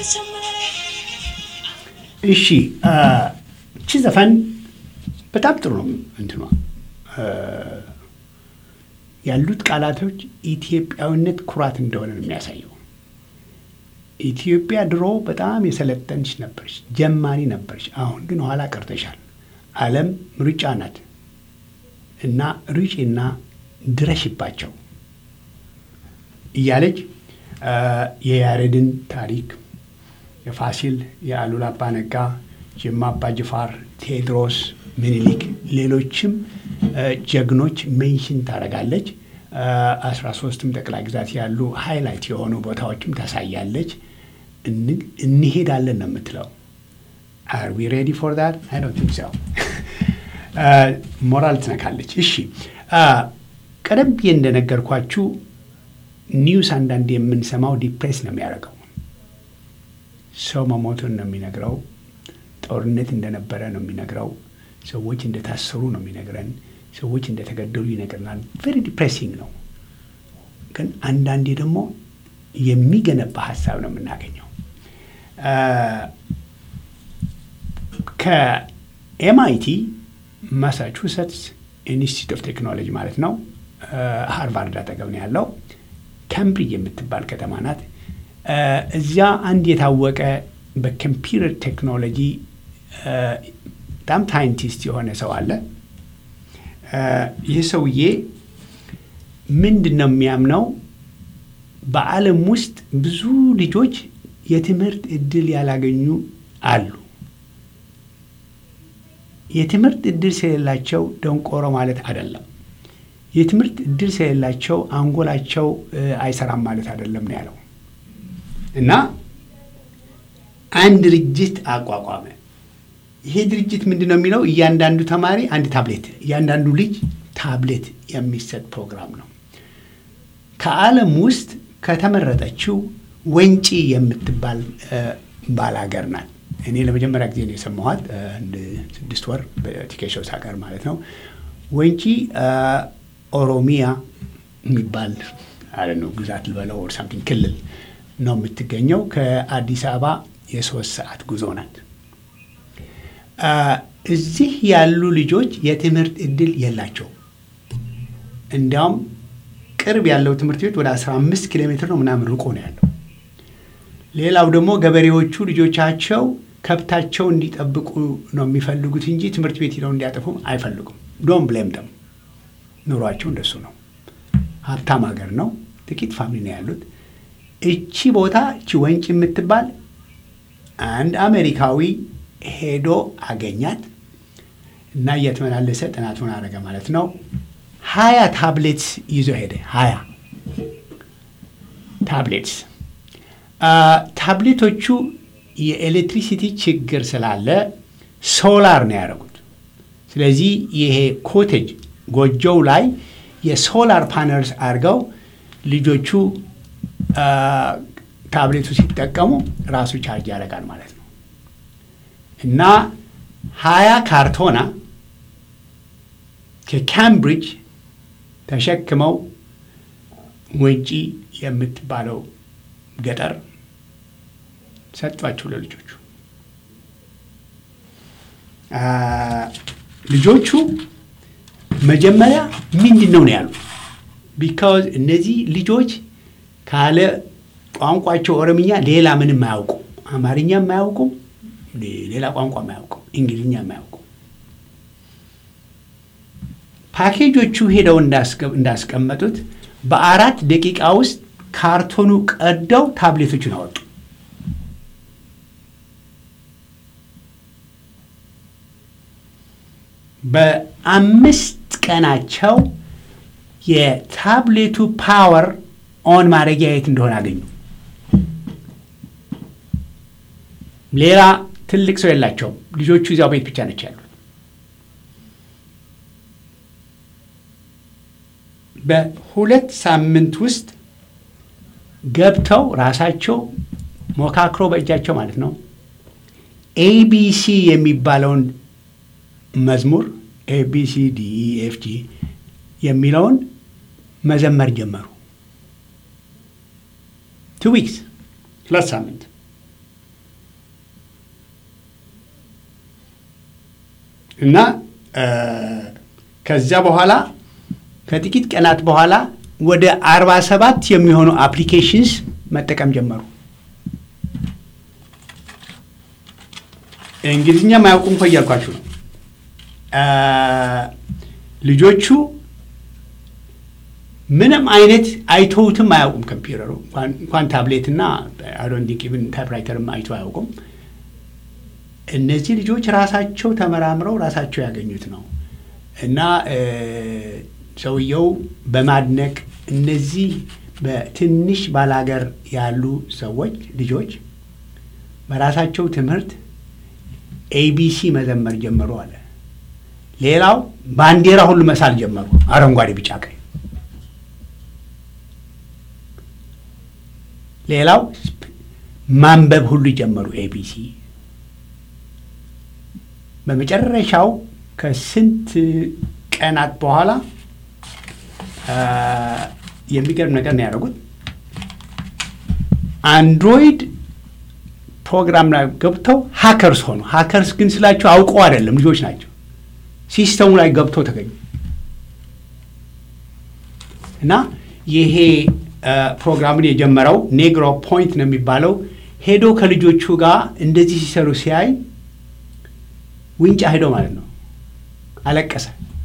እሺ እቺ ዘፈን በጣም ጥሩ ነው። እንትኗ ያሉት ቃላቶች ኢትዮጵያዊነት ኩራት እንደሆነ ነው የሚያሳየው። ኢትዮጵያ ድሮ በጣም የሰለጠንች ነበረች፣ ጀማሪ ነበረች። አሁን ግን ኋላ ቀርተሻል። ዓለም ሩጫ ናት እና ሩጪና ድረሽባቸው እያለች የያሬድን ታሪክ የፋሲል የአሉላ አባ ነጋ፣ ጅማ አባ ጅፋር፣ ቴዎድሮስ ምኒልክ፣ ሌሎችም ጀግኖች ሜንሽን ታደርጋለች። አስራ ሶስትም ጠቅላይ ግዛት ያሉ ሃይላይት የሆኑ ቦታዎችም ታሳያለች። እንሄዳለን ነው የምትለው። አር ዊ ሬዲ ፎር ዳት? አይ ዶንት ቲንክ ሶ። ሞራል ትነካለች። እሺ ቀደም ብዬ እንደነገርኳችሁ ኒውስ አንዳንድ የምንሰማው ዲፕሬስ ነው የሚያደርገው። ሰው መሞቱን ነው የሚነግረው። ጦርነት እንደነበረ ነው የሚነግረው። ሰዎች እንደታሰሩ ነው የሚነግረን። ሰዎች እንደተገደሉ ይነግረናል። ቬሪ ዲፕሬሲንግ ነው። ግን አንዳንዴ ደግሞ የሚገነባ ሀሳብ ነው የምናገኘው። ከኤምአይቲ ማሳቹሴትስ ኢንስቲትዩት ኦፍ ቴክኖሎጂ ማለት ነው ሃርቫርድ አጠገብ ነው ያለው። ካምብሪጅ የምትባል ከተማ ናት። እዚያ አንድ የታወቀ በኮምፒውተር ቴክኖሎጂ በጣም ሳይንቲስት የሆነ ሰው አለ። ይህ ሰውዬ ምንድን ነው የሚያምነው? በዓለም ውስጥ ብዙ ልጆች የትምህርት እድል ያላገኙ አሉ። የትምህርት እድል ስለሌላቸው ደንቆሮ ማለት አይደለም። የትምህርት እድል ስለሌላቸው አንጎላቸው አይሰራም ማለት አይደለም ነው ያለው እና አንድ ድርጅት አቋቋመ። ይሄ ድርጅት ምንድን ነው የሚለው? እያንዳንዱ ተማሪ አንድ ታብሌት፣ እያንዳንዱ ልጅ ታብሌት የሚሰጥ ፕሮግራም ነው። ከዓለም ውስጥ ከተመረጠችው ወንጪ የምትባል ባላገር ናት። እኔ ለመጀመሪያ ጊዜ ነው የሰማኋት፣ አንድ ስድስት ወር በቲኬሾው ሳቀር ማለት ነው። ወንጪ ኦሮሚያ የሚባል አለ ነው ግዛት ልበለው ኦር ሳምቲንግ ክልል ነው የምትገኘው። ከአዲስ አበባ የሶስት ሰዓት ጉዞ ናት። እዚህ ያሉ ልጆች የትምህርት እድል የላቸው። እንዲያውም ቅርብ ያለው ትምህርት ቤት ወደ 15 ኪሎ ሜትር ነው ምናምን ርቆ ነው ያለው። ሌላው ደግሞ ገበሬዎቹ ልጆቻቸው ከብታቸው እንዲጠብቁ ነው የሚፈልጉት እንጂ ትምህርት ቤት ሄደው እንዲያጠፉም አይፈልጉም። ዶን ብሌም ደም ኑሯቸው እንደሱ ነው። ሀብታም ሀገር ነው። ጥቂት ፋሚሊ ነው ያሉት። እቺ ቦታ እቺ ወንጭ የምትባል አንድ አሜሪካዊ ሄዶ አገኛት እና እየተመላለሰ ጥናቱን አደረገ ማለት ነው። ሀያ ታብሌትስ ይዞ ሄደ። ሀያ ታብሌትስ ታብሌቶቹ የኤሌክትሪሲቲ ችግር ስላለ ሶላር ነው ያደረጉት። ስለዚህ ይሄ ኮቴጅ ጎጆው ላይ የሶላር ፓነልስ አድርገው ልጆቹ ታብሌቱ ሲጠቀሙ ራሱ ቻርጅ ያደርጋል ማለት ነው እና ሀያ ካርቶና ከካምብሪጅ ተሸክመው ወንጪ የምትባለው ገጠር ሰጧቸው ለልጆቹ። ልጆቹ መጀመሪያ ምንድን ነው ነው ያሉ። ቢካዝ እነዚህ ልጆች ካለ ቋንቋቸው ኦሮምኛ ሌላ ምንም አያውቁ፣ አማርኛ የማያውቁ፣ ሌላ ቋንቋ የማያውቁ፣ እንግሊዝኛ የማያውቁ። ፓኬጆቹ ሄደው እንዳስቀመጡት በአራት ደቂቃ ውስጥ ካርቶኑ ቀደው ታብሌቶቹን አወጡ። በአምስት ቀናቸው የታብሌቱ ፓወር ኦን ማድረጊያ የት እንደሆነ አገኙ። ሌላ ትልቅ ሰው የላቸውም። ልጆቹ እዚያው ቤት ብቻ ነች ያሉት። በሁለት ሳምንት ውስጥ ገብተው ራሳቸው ሞካክሮ በእጃቸው ማለት ነው ኤቢሲ የሚባለውን መዝሙር ኤቢሲ ዲኢኤፍጂ የሚለውን መዘመር ጀመሩ። ቱ ዊክስ ሁለት ሳምንት እና ከዚያ በኋላ ከጥቂት ቀናት በኋላ ወደ አርባ ሰባት የሚሆኑ አፕሊኬሽንስ መጠቀም ጀመሩ። እንግሊዝኛ ማያውቁም እኮ እያልኳችሁ ነው። ልጆቹ ምንም አይነት አይተውትም አያውቁም። ኮምፒውተሩ እንኳን ታብሌት እና አዶንዲቅብን ታይፕራይተርም አይተው አያውቁም። እነዚህ ልጆች ራሳቸው ተመራምረው ራሳቸው ያገኙት ነው እና ሰውየው በማድነቅ እነዚህ በትንሽ ባላገር ያሉ ሰዎች ልጆች በራሳቸው ትምህርት ኤቢሲ መዘመር ጀመሩ አለ። ሌላው ባንዲራ ሁሉ መሳል ጀመሩ፣ አረንጓዴ፣ ቢጫ፣ ቀይ። ሌላው ማንበብ ሁሉ ጀመሩ ኤቢሲ። በመጨረሻው ከስንት ቀናት በኋላ የሚገርም ነገር ነው ያደረጉት። አንድሮይድ ፕሮግራም ላይ ገብተው ሀከርስ ሆኑ። ሀከርስ ግን ስላቸው አውቀው አይደለም፣ ልጆች ናቸው። ሲስተሙ ላይ ገብተው ተገኙ እና ይሄ ፕሮግራምን የጀመረው ኔግሮ ፖይንት ነው የሚባለው ሄዶ ከልጆቹ ጋር እንደዚህ ሲሰሩ ሲያይ ውንጫ ሄዶ ማለት ነው አለቀሰ።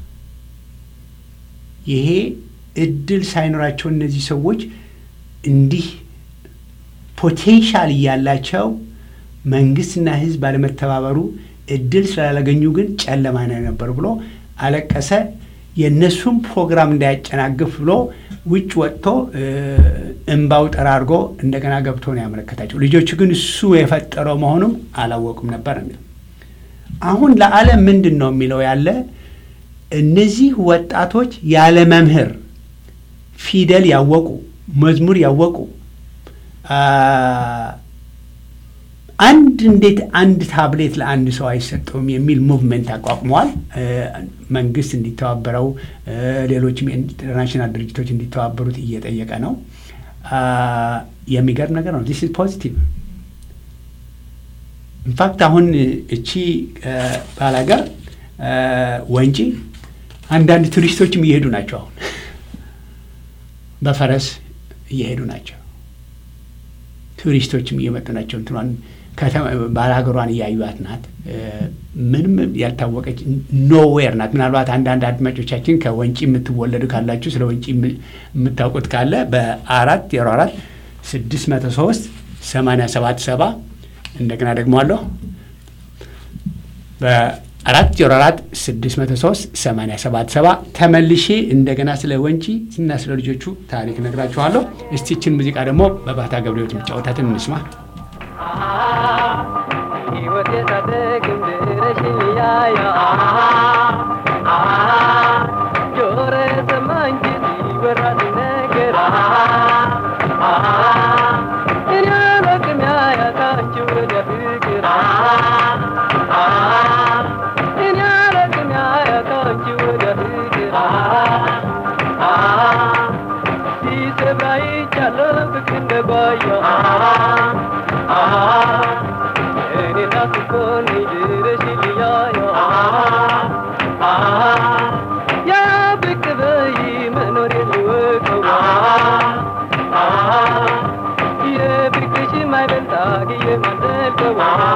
ይሄ እድል ሳይኖራቸው እነዚህ ሰዎች እንዲህ ፖቴንሻል እያላቸው መንግስትና ሕዝብ ባለመተባበሩ እድል ስላላገኙ ግን ጨለማ ነው ነበር ብሎ አለቀሰ። የእነሱም ፕሮግራም እንዳያጨናግፍ ብሎ ውጭ ወጥቶ እምባው ጠራርጎ እንደገና ገብቶ ነው ያመለከታቸው። ልጆቹ ግን እሱ የፈጠረው መሆኑም አላወቁም ነበር የሚለው አሁን ለዓለም ምንድን ነው የሚለው ያለ እነዚህ ወጣቶች ያለ መምህር ፊደል ያወቁ መዝሙር ያወቁ አንድ እንዴት አንድ ታብሌት ለአንድ ሰው አይሰጠውም የሚል ሙቭመንት አቋቁመዋል። መንግስት እንዲተባበረው ሌሎችም ኢንተርናሽናል ድርጅቶች እንዲተባበሩት እየጠየቀ ነው። የሚገርም ነገር ነው። ዲስ ኢዝ ፖዚቲቭ። ኢንፋክት አሁን እቺ ባላገር ወንጪ አንዳንድ ቱሪስቶችም እየሄዱ ናቸው። አሁን በፈረስ እየሄዱ ናቸው። ቱሪስቶችም እየመጡ ናቸው። እንትኗን ባላገሯን እያዩት ናት። ምንም ያልታወቀች ኖዌር ናት። ምናልባት አንዳንድ አድማጮቻችን ከወንጪ የምትወለዱ ካላችሁ ስለ ወንጪ የምታውቁት ካለ በአራት ዜሮ አራት ስድስት መቶ ሶስት ሰማንያ ሰባት ሰባ እንደገና ደግሞ አለሁ በአራት ዜሮ አራት ስድስት መቶ ሶስት ሰማንያ ሰባት ሰባ ተመልሼ እንደገና ስለ ወንጪ እና ስለ ልጆቹ ታሪክ ነግራችኋለሁ። እስቲችን ሙዚቃ ደግሞ በባህታ ገብረሕይወት የሚጫወታትን እንስማ።
ሕይወት የታደግም ድረሽን ያያ ጆሮ የሰማ እንጂ ሲወራ ሲነገር እኔ አላውቅም ያያታችሁ ወደ ፍቅር እኔ አላውቅም ያያታችሁ ወደ ፍቅር ሲሰብራ ይቻለሁ ፍቅር እንደጓያ እኔ ናፍቆኝ ድረሽ ልያያ ያ ብቅ በይ መኖር የልወቀው የፍቅርሽ ማይበልጣ ግየ ማንደልቀው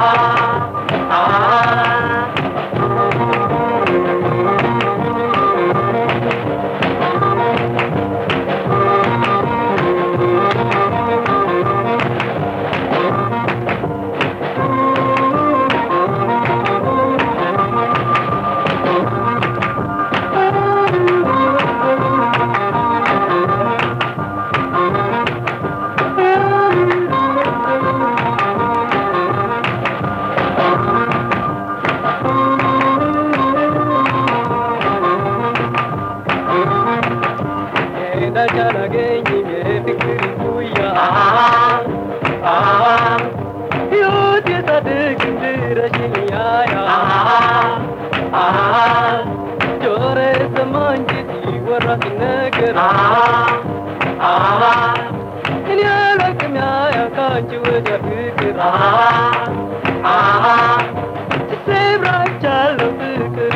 እንዳቻላገኝም የፍቅር ጉያ ሕይወት የጻድቅ ድረሽን ያያ ጆሮ የሰማ እንጂ ሲወራ ሲነገር እኔ አላውቅም ያያ ካንቺ ወደ ፍቅር ስብራቻለሁ ፍቅር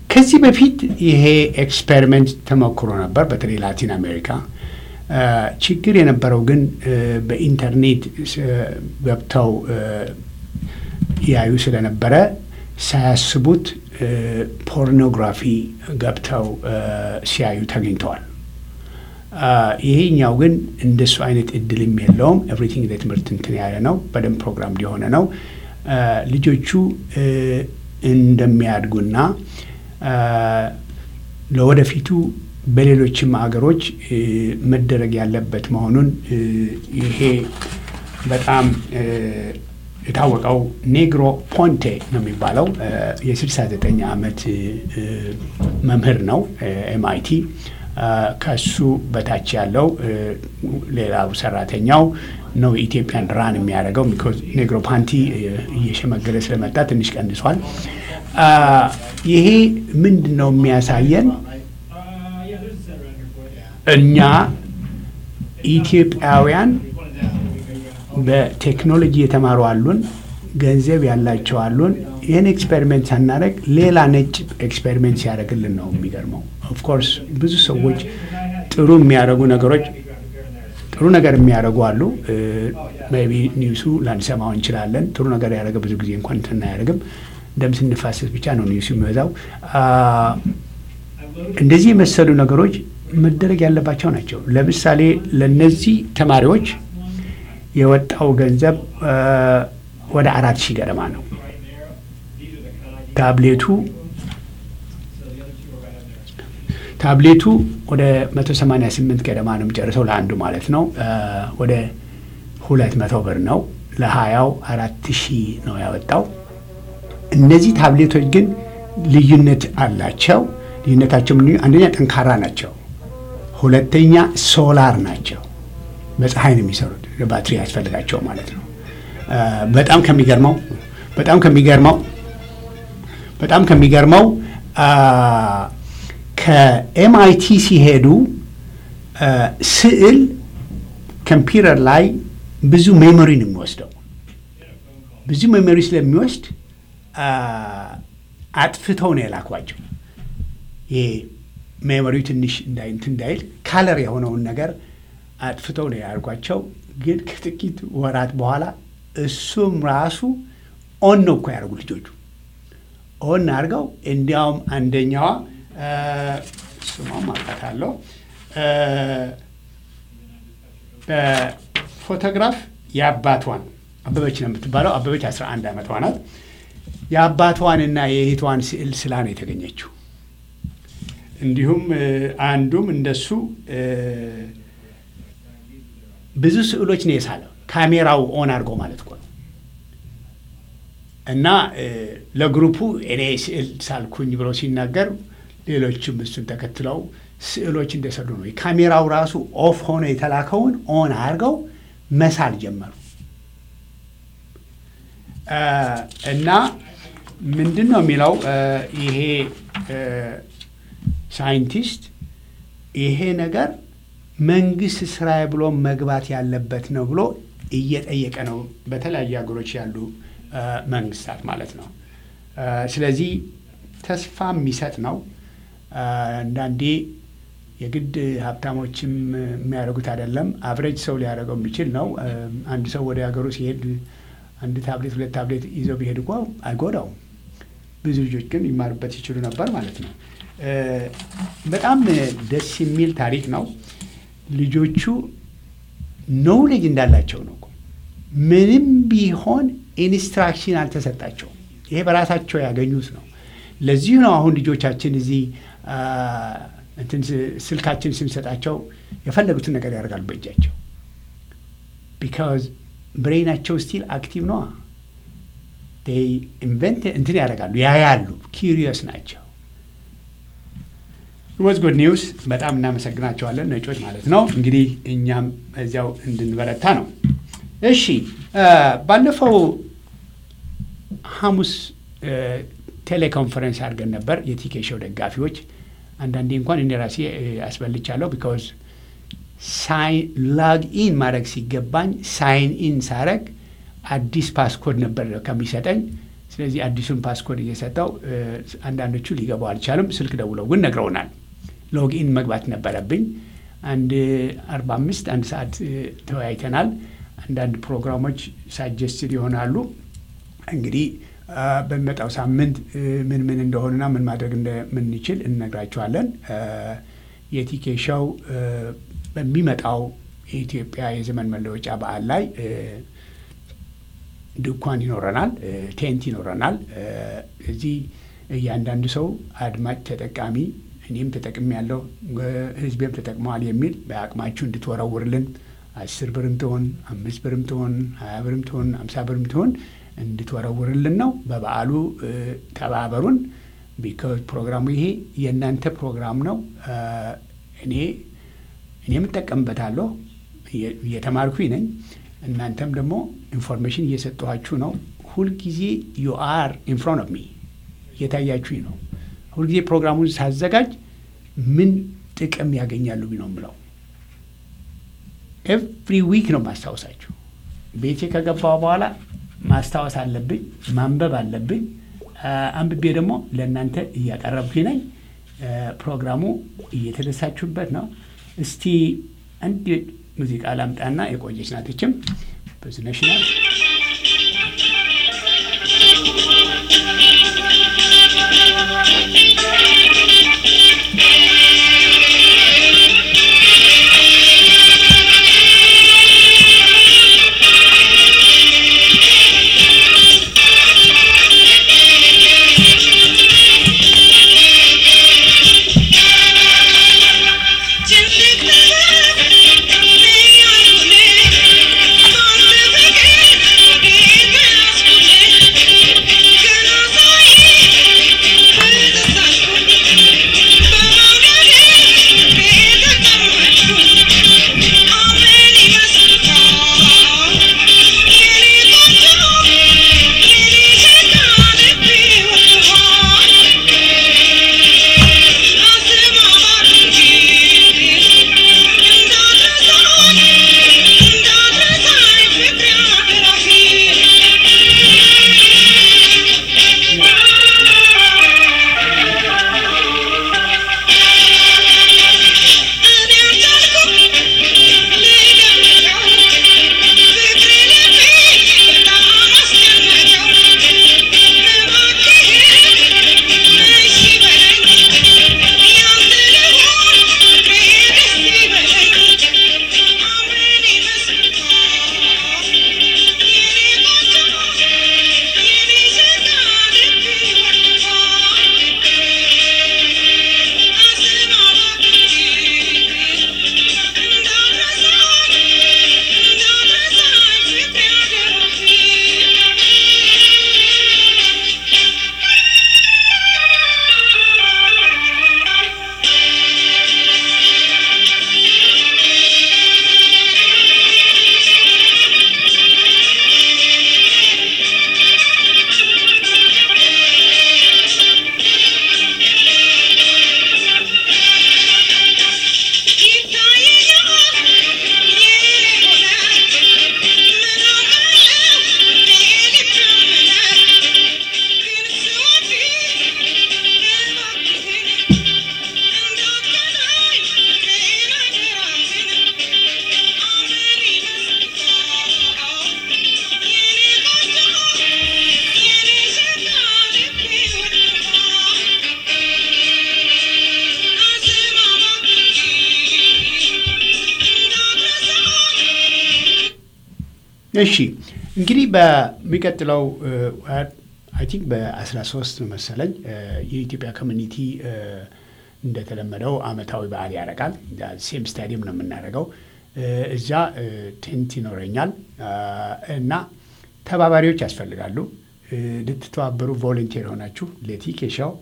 ከዚህ በፊት ይሄ ኤክስፔሪመንት ተሞክሮ ነበር፣ በተለይ ላቲን አሜሪካ። ችግር የነበረው ግን በኢንተርኔት ገብተው ያዩ ስለነበረ ሳያስቡት ፖርኖግራፊ ገብተው ሲያዩ ተገኝተዋል። ይሄኛው ግን እንደሱ አይነት እድልም የለውም። ኤቭሪቲንግ ለትምህርት እንትን ያለ ነው። በደንብ ፕሮግራም ሊሆነ ነው። ልጆቹ እንደሚያድጉና ለወደፊቱ በሌሎችም አገሮች መደረግ ያለበት መሆኑን ይሄ በጣም የታወቀው ኔግሮ ፖንቴ ነው የሚባለው የ69 ዓመት መምህር ነው ኤምአይቲ። ከሱ በታች ያለው ሌላው ሰራተኛው ነው ኢትዮጵያን ራን የሚያደርገው። ቢኮዝ ኔግሮ ፓንቲ እየሸመገለ ስለመጣ ትንሽ ቀንሷል። ይሄ ምንድን ነው የሚያሳየን? እኛ ኢትዮጵያውያን በቴክኖሎጂ የተማሩ አሉን፣ ገንዘብ ያላቸው አሉን። ይህን ኤክስፔሪሜንት ሳናደርግ ሌላ ነጭ ኤክስፔሪሜንት ሲያደርግልን ነው የሚገርመው። ኦፍኮርስ ብዙ ሰዎች ጥሩ የሚያደርጉ ነገሮች ጥሩ ነገር የሚያደርጉ አሉ። ቢ ኒውሱ ላንሰማው እንችላለን። ጥሩ ነገር ያደረገ ብዙ ጊዜ እንኳን እንትን አያደርግም። ደም ስንፋሰስ ብቻ ነው ኒውሱ የሚበዛው። እንደዚህ የመሰሉ ነገሮች መደረግ ያለባቸው ናቸው። ለምሳሌ ለነዚህ ተማሪዎች የወጣው ገንዘብ ወደ አራት ሺህ ገደማ ነው። ታብሌቱ ታብሌቱ ወደ 188 ገደማ ነው የሚጨርሰው ለአንዱ ማለት ነው። ወደ ሁለት መቶ ብር ነው። ለሀያው አራት ሺህ ነው ያወጣው። እነዚህ ታብሌቶች ግን ልዩነት አላቸው። ልዩነታቸው አንደኛ ጠንካራ ናቸው፣ ሁለተኛ ሶላር ናቸው። በፀሐይ ነው የሚሰሩት፣ ባትሪ ያስፈልጋቸው ማለት ነው። በጣም ከሚገርመው በጣም ከሚገርመው በጣም ከሚገርመው ከኤምአይቲ ሲሄዱ ስዕል ኮምፒውተር ላይ ብዙ ሜሞሪ ነው የሚወስደው። ብዙ ሜሞሪ ስለሚወስድ አጥፍተው ነው የላኳቸው። ይሄ ሜሞሪው ትንሽ እንትን እንዳይል ካለር የሆነውን ነገር አጥፍተው ነው ያልኳቸው። ግን ከጥቂት ወራት በኋላ እሱም ራሱ ኦን ነው እኮ ያደርጉ ልጆቹ ኦን አድርገው እንዲያውም አንደኛዋ ስሟም አውቃታለሁ በፎቶግራፍ የአባቷን አበበች ነው የምትባለው። አበበች 11 ዓመቷ ናት። የአባቷንና የእህቷን ስዕል ስላ ነው የተገኘችው። እንዲሁም አንዱም እንደሱ ብዙ ስዕሎች ነው የሳለው። ካሜራው ኦን አድርጎ ማለት እኮ ነው። እና ለግሩፑ እኔ ስዕል ሳልኩኝ ብሎ ሲናገር ሌሎችም እሱን ተከትለው ስዕሎች እንደሰሩ ነው። ካሜራው ራሱ ኦፍ ሆኖ የተላከውን ኦን አድርገው መሳል ጀመሩ። እና ምንድን ነው የሚለው ይሄ ሳይንቲስት ይሄ ነገር መንግስት ስራዬ ብሎ መግባት ያለበት ነው ብሎ እየጠየቀ ነው፣ በተለያዩ ሀገሮች ያሉ መንግስታት ማለት ነው። ስለዚህ ተስፋ የሚሰጥ ነው። አንዳንዴ የግድ ሀብታሞችም የሚያደርጉት አይደለም፣ አብሬጅ ሰው ሊያደርገው የሚችል ነው። አንድ ሰው ወደ ሀገሩ ሲሄድ አንድ ታብሌት ሁለት ታብሌት ይዘው ቢሄድ እኮ አይጎዳውም። ብዙ ልጆች ግን ይማሩበት ይችሉ ነበር ማለት ነው። በጣም ደስ የሚል ታሪክ ነው። ልጆቹ ኖውሌጅ እንዳላቸው ነው። ምንም ቢሆን ኢንስትራክሽን አልተሰጣቸውም። ይሄ በራሳቸው ያገኙት ነው። ለዚሁ ነው አሁን ልጆቻችን እዚህ እንትን ስልካችን ስንሰጣቸው የፈለጉትን ነገር ያደርጋሉ በእጃቸው። ቢካዝ ብሬናቸው ስቲል አክቲቭ ነዋ። ኢንቨንት እንትን ያደርጋሉ፣ ያያሉ፣ ኪሪየስ ናቸው። ወዝ ጉድ ኒውስ። በጣም እናመሰግናቸዋለን ነጮች ማለት ነው። እንግዲህ እኛም እዚያው እንድንበረታ ነው። እሺ ባለፈው ሐሙስ ቴሌኮንፈረንስ አድርገን ነበር የቲኬ ሾው ደጋፊዎች። አንዳንዴ እንኳን እኔ ራሴ አስበልቻለሁ። ቢካዝ ላግ ኢን ማድረግ ሲገባኝ ሳይን ኢን ሳረግ አዲስ ፓስኮድ ነበር ከሚሰጠኝ ስለዚህ አዲሱን ፓስኮድ እየሰጠው እ፣ አንዳንዶቹ ሊገቡ አልቻሉም። ስልክ ደውለው ግን ነግረውናል። ሎግኢን መግባት ነበረብኝ። አንድ አርባ አምስት አንድ ሰዓት እ፣ ተወያይተናል። አንዳንድ ፕሮግራሞች ሳጀስትድ ይሆናሉ። እንግዲህ አ፣ በሚመጣው ሳምንት እ፣ ምን ምን እንደሆኑና ምን ማድረግ እንደምንችል እንነግራችኋለን። አ፣ የቲኬ ሾው እ፣ በሚመጣው የኢትዮጵያ የዘመን መለወጫ በዓል ላይ እ፣ ድንኳን ይኖረናል፣ እ፣ ቴንት ይኖረናል። እ፣ እዚህ እያንዳንዱ ሰው አድማጭ ተጠቃሚ እኔም ተጠቅሜ ያለው ህዝቤም ተጠቅመዋል የሚል በአቅማችሁ እንድትወረውርልን አስር ብርም ትሆን አምስት ብርም ትሆን ሀያ ብርም ትሆን አምሳ ብርም ትሆን እንድትወረውርልን ነው። በበዓሉ እ፣ ተባበሩን። ቢካዝ ፕሮግራሙ ይሄ የእናንተ ፕሮግራም ነው። እ፣ እኔ እኔም እጠቀምበታለሁ እየ- እየተማርኩኝ ነኝ። እናንተም ደግሞ ኢንፎርሜሽን እየሰጠኋችሁ ነው። ሁልጊዜ ዩ አር ኢን ፍሮንት ኦፍ ሚ እየታያችሁኝ ነው። ሁልጊዜ ፕሮግራሙን ሳዘጋጅ ምን ጥቅም ያገኛሉ ነው የምለው። ኤቭሪ ዊክ ነው ማስታወሳችሁ። ቤቴ ከገባሁ በኋላ ማስታወስ አለብኝ፣ ማንበብ አለብኝ። አ፣ አንብቤ ደግሞ ለእናንተ እያቀረብኩኝ ነኝ። አ፣ ፕሮግራሙ እየተደሳችሁበት ነው። እስቲ አንድ ሙዚቃ ላምጣና የቆየች ናትችም ብዙነሽ ናት። እሺ እንግዲህ በሚቀጥለው አይ ቲንክ በ13 መሰለኝ እ፣ የኢትዮጵያ ኮሚኒቲ እ፣ እንደተለመደው አመታዊ በዓል ያደርጋል። ሴም ስታዲየም ነው የምናደርገው። እ፣ እዛ እ፣ ቴንት ይኖረኛል አ፣ እና ተባባሪዎች ያስፈልጋሉ። እ፣ ልትተባበሩ ቮለንቴር ሆናችሁ ለቲኬሻው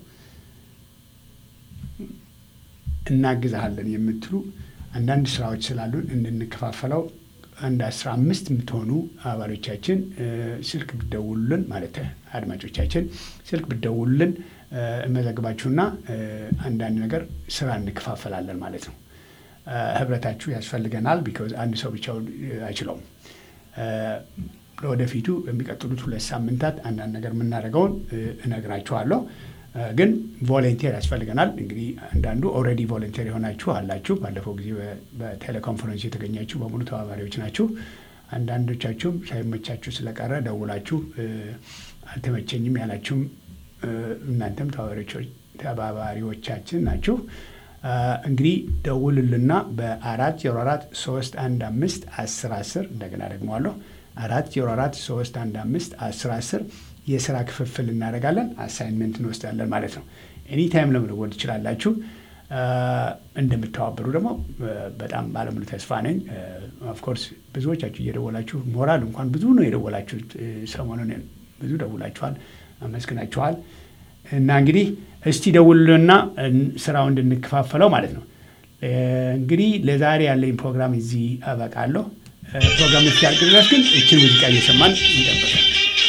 እናግዛሃለን የምትሉ አንዳንድ ስራዎች ስላሉን እንድንከፋፈለው አንድ አስራ አምስት የምትሆኑ አባሎቻችን እ፣ ስልክ ብደውሉልን ማለት አድማጮቻችን ስልክ ብደውሉልን እ፣ እመዘግባችሁና እ፣ አንዳንድ ነገር ስራ እንከፋፈላለን ማለት ነው። እ፣ ህብረታችሁ ያስፈልገናል። ቢኮዝ አንድ ሰው ብቻውን እ፣ አይችለውም። እ፣ ለወደፊቱ በሚቀጥሉት ሁለት ሳምንታት አንዳንድ ነገር የምናደርገውን እነግራችኋለሁ። ግን ቮለንቴር ያስፈልገናል። እንግዲህ አንዳንዱ ኦልሬዲ ቮለንቴር የሆናችሁ አላችሁ። ባለፈው ጊዜ በቴሌኮንፈረንስ የተገኛችሁ በሙሉ ተባባሪዎች ናችሁ። አንዳንዶቻችሁም ሳይመቻችሁ ስለቀረ ደውላችሁ አልተመቸኝም ያላችሁም እናንተም ተባባሪዎቻችን ናችሁ። እንግዲህ ደውሉልና በአራት ዜሮ አራት ሶስት አንድ አምስት አስር አስር እንደገና ደግመዋለሁ አራት ዜሮ አራት ሶስት አንድ አምስት አስር አስር የስራ ክፍፍል እናደርጋለን። አሳይንመንት እንወስዳለን ማለት ነው። ኤኒታይም ለመደወል ትችላላችሁ። እንደምተባበሩ ደግሞ በጣም ባለሙሉ ተስፋ ነኝ። ኦፍኮርስ ብዙዎቻችሁ እየደወላችሁ ሞራል እንኳን ብዙ ነው የደወላችሁት። ሰሞኑን ብዙ ደውላችኋል፣ አመስግናችኋል። እና እንግዲህ እስቲ ደውሉና ስራው እንድንከፋፈለው ማለት ነው። እንግዲህ ለዛሬ ያለኝ ፕሮግራም እዚህ አበቃለሁ። ፕሮግራም እስኪያልቅ ድረስ ግን እችን ሙዚቃ እየሰማን እንጠብቃለን።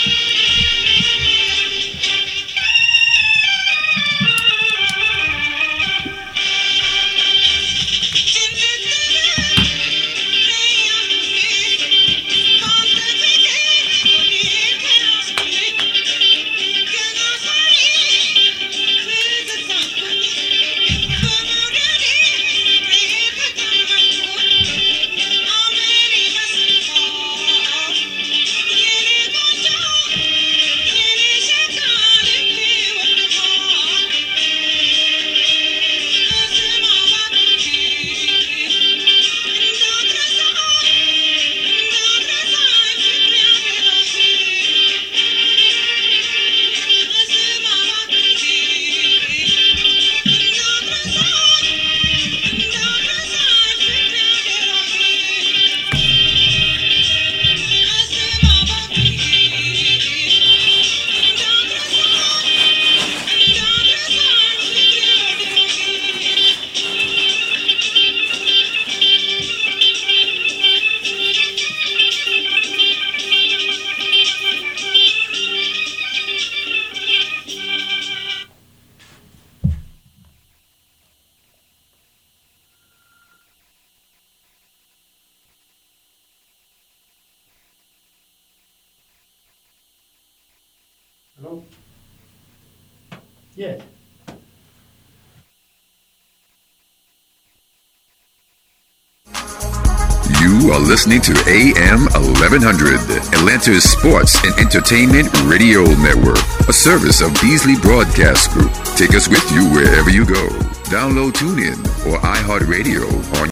Hello? Yes.
You are listening to AM 1100, Atlanta's sports and entertainment radio network, a service of Beasley Broadcast Group. Take us with you wherever you go. Download TuneIn or iHeartRadio on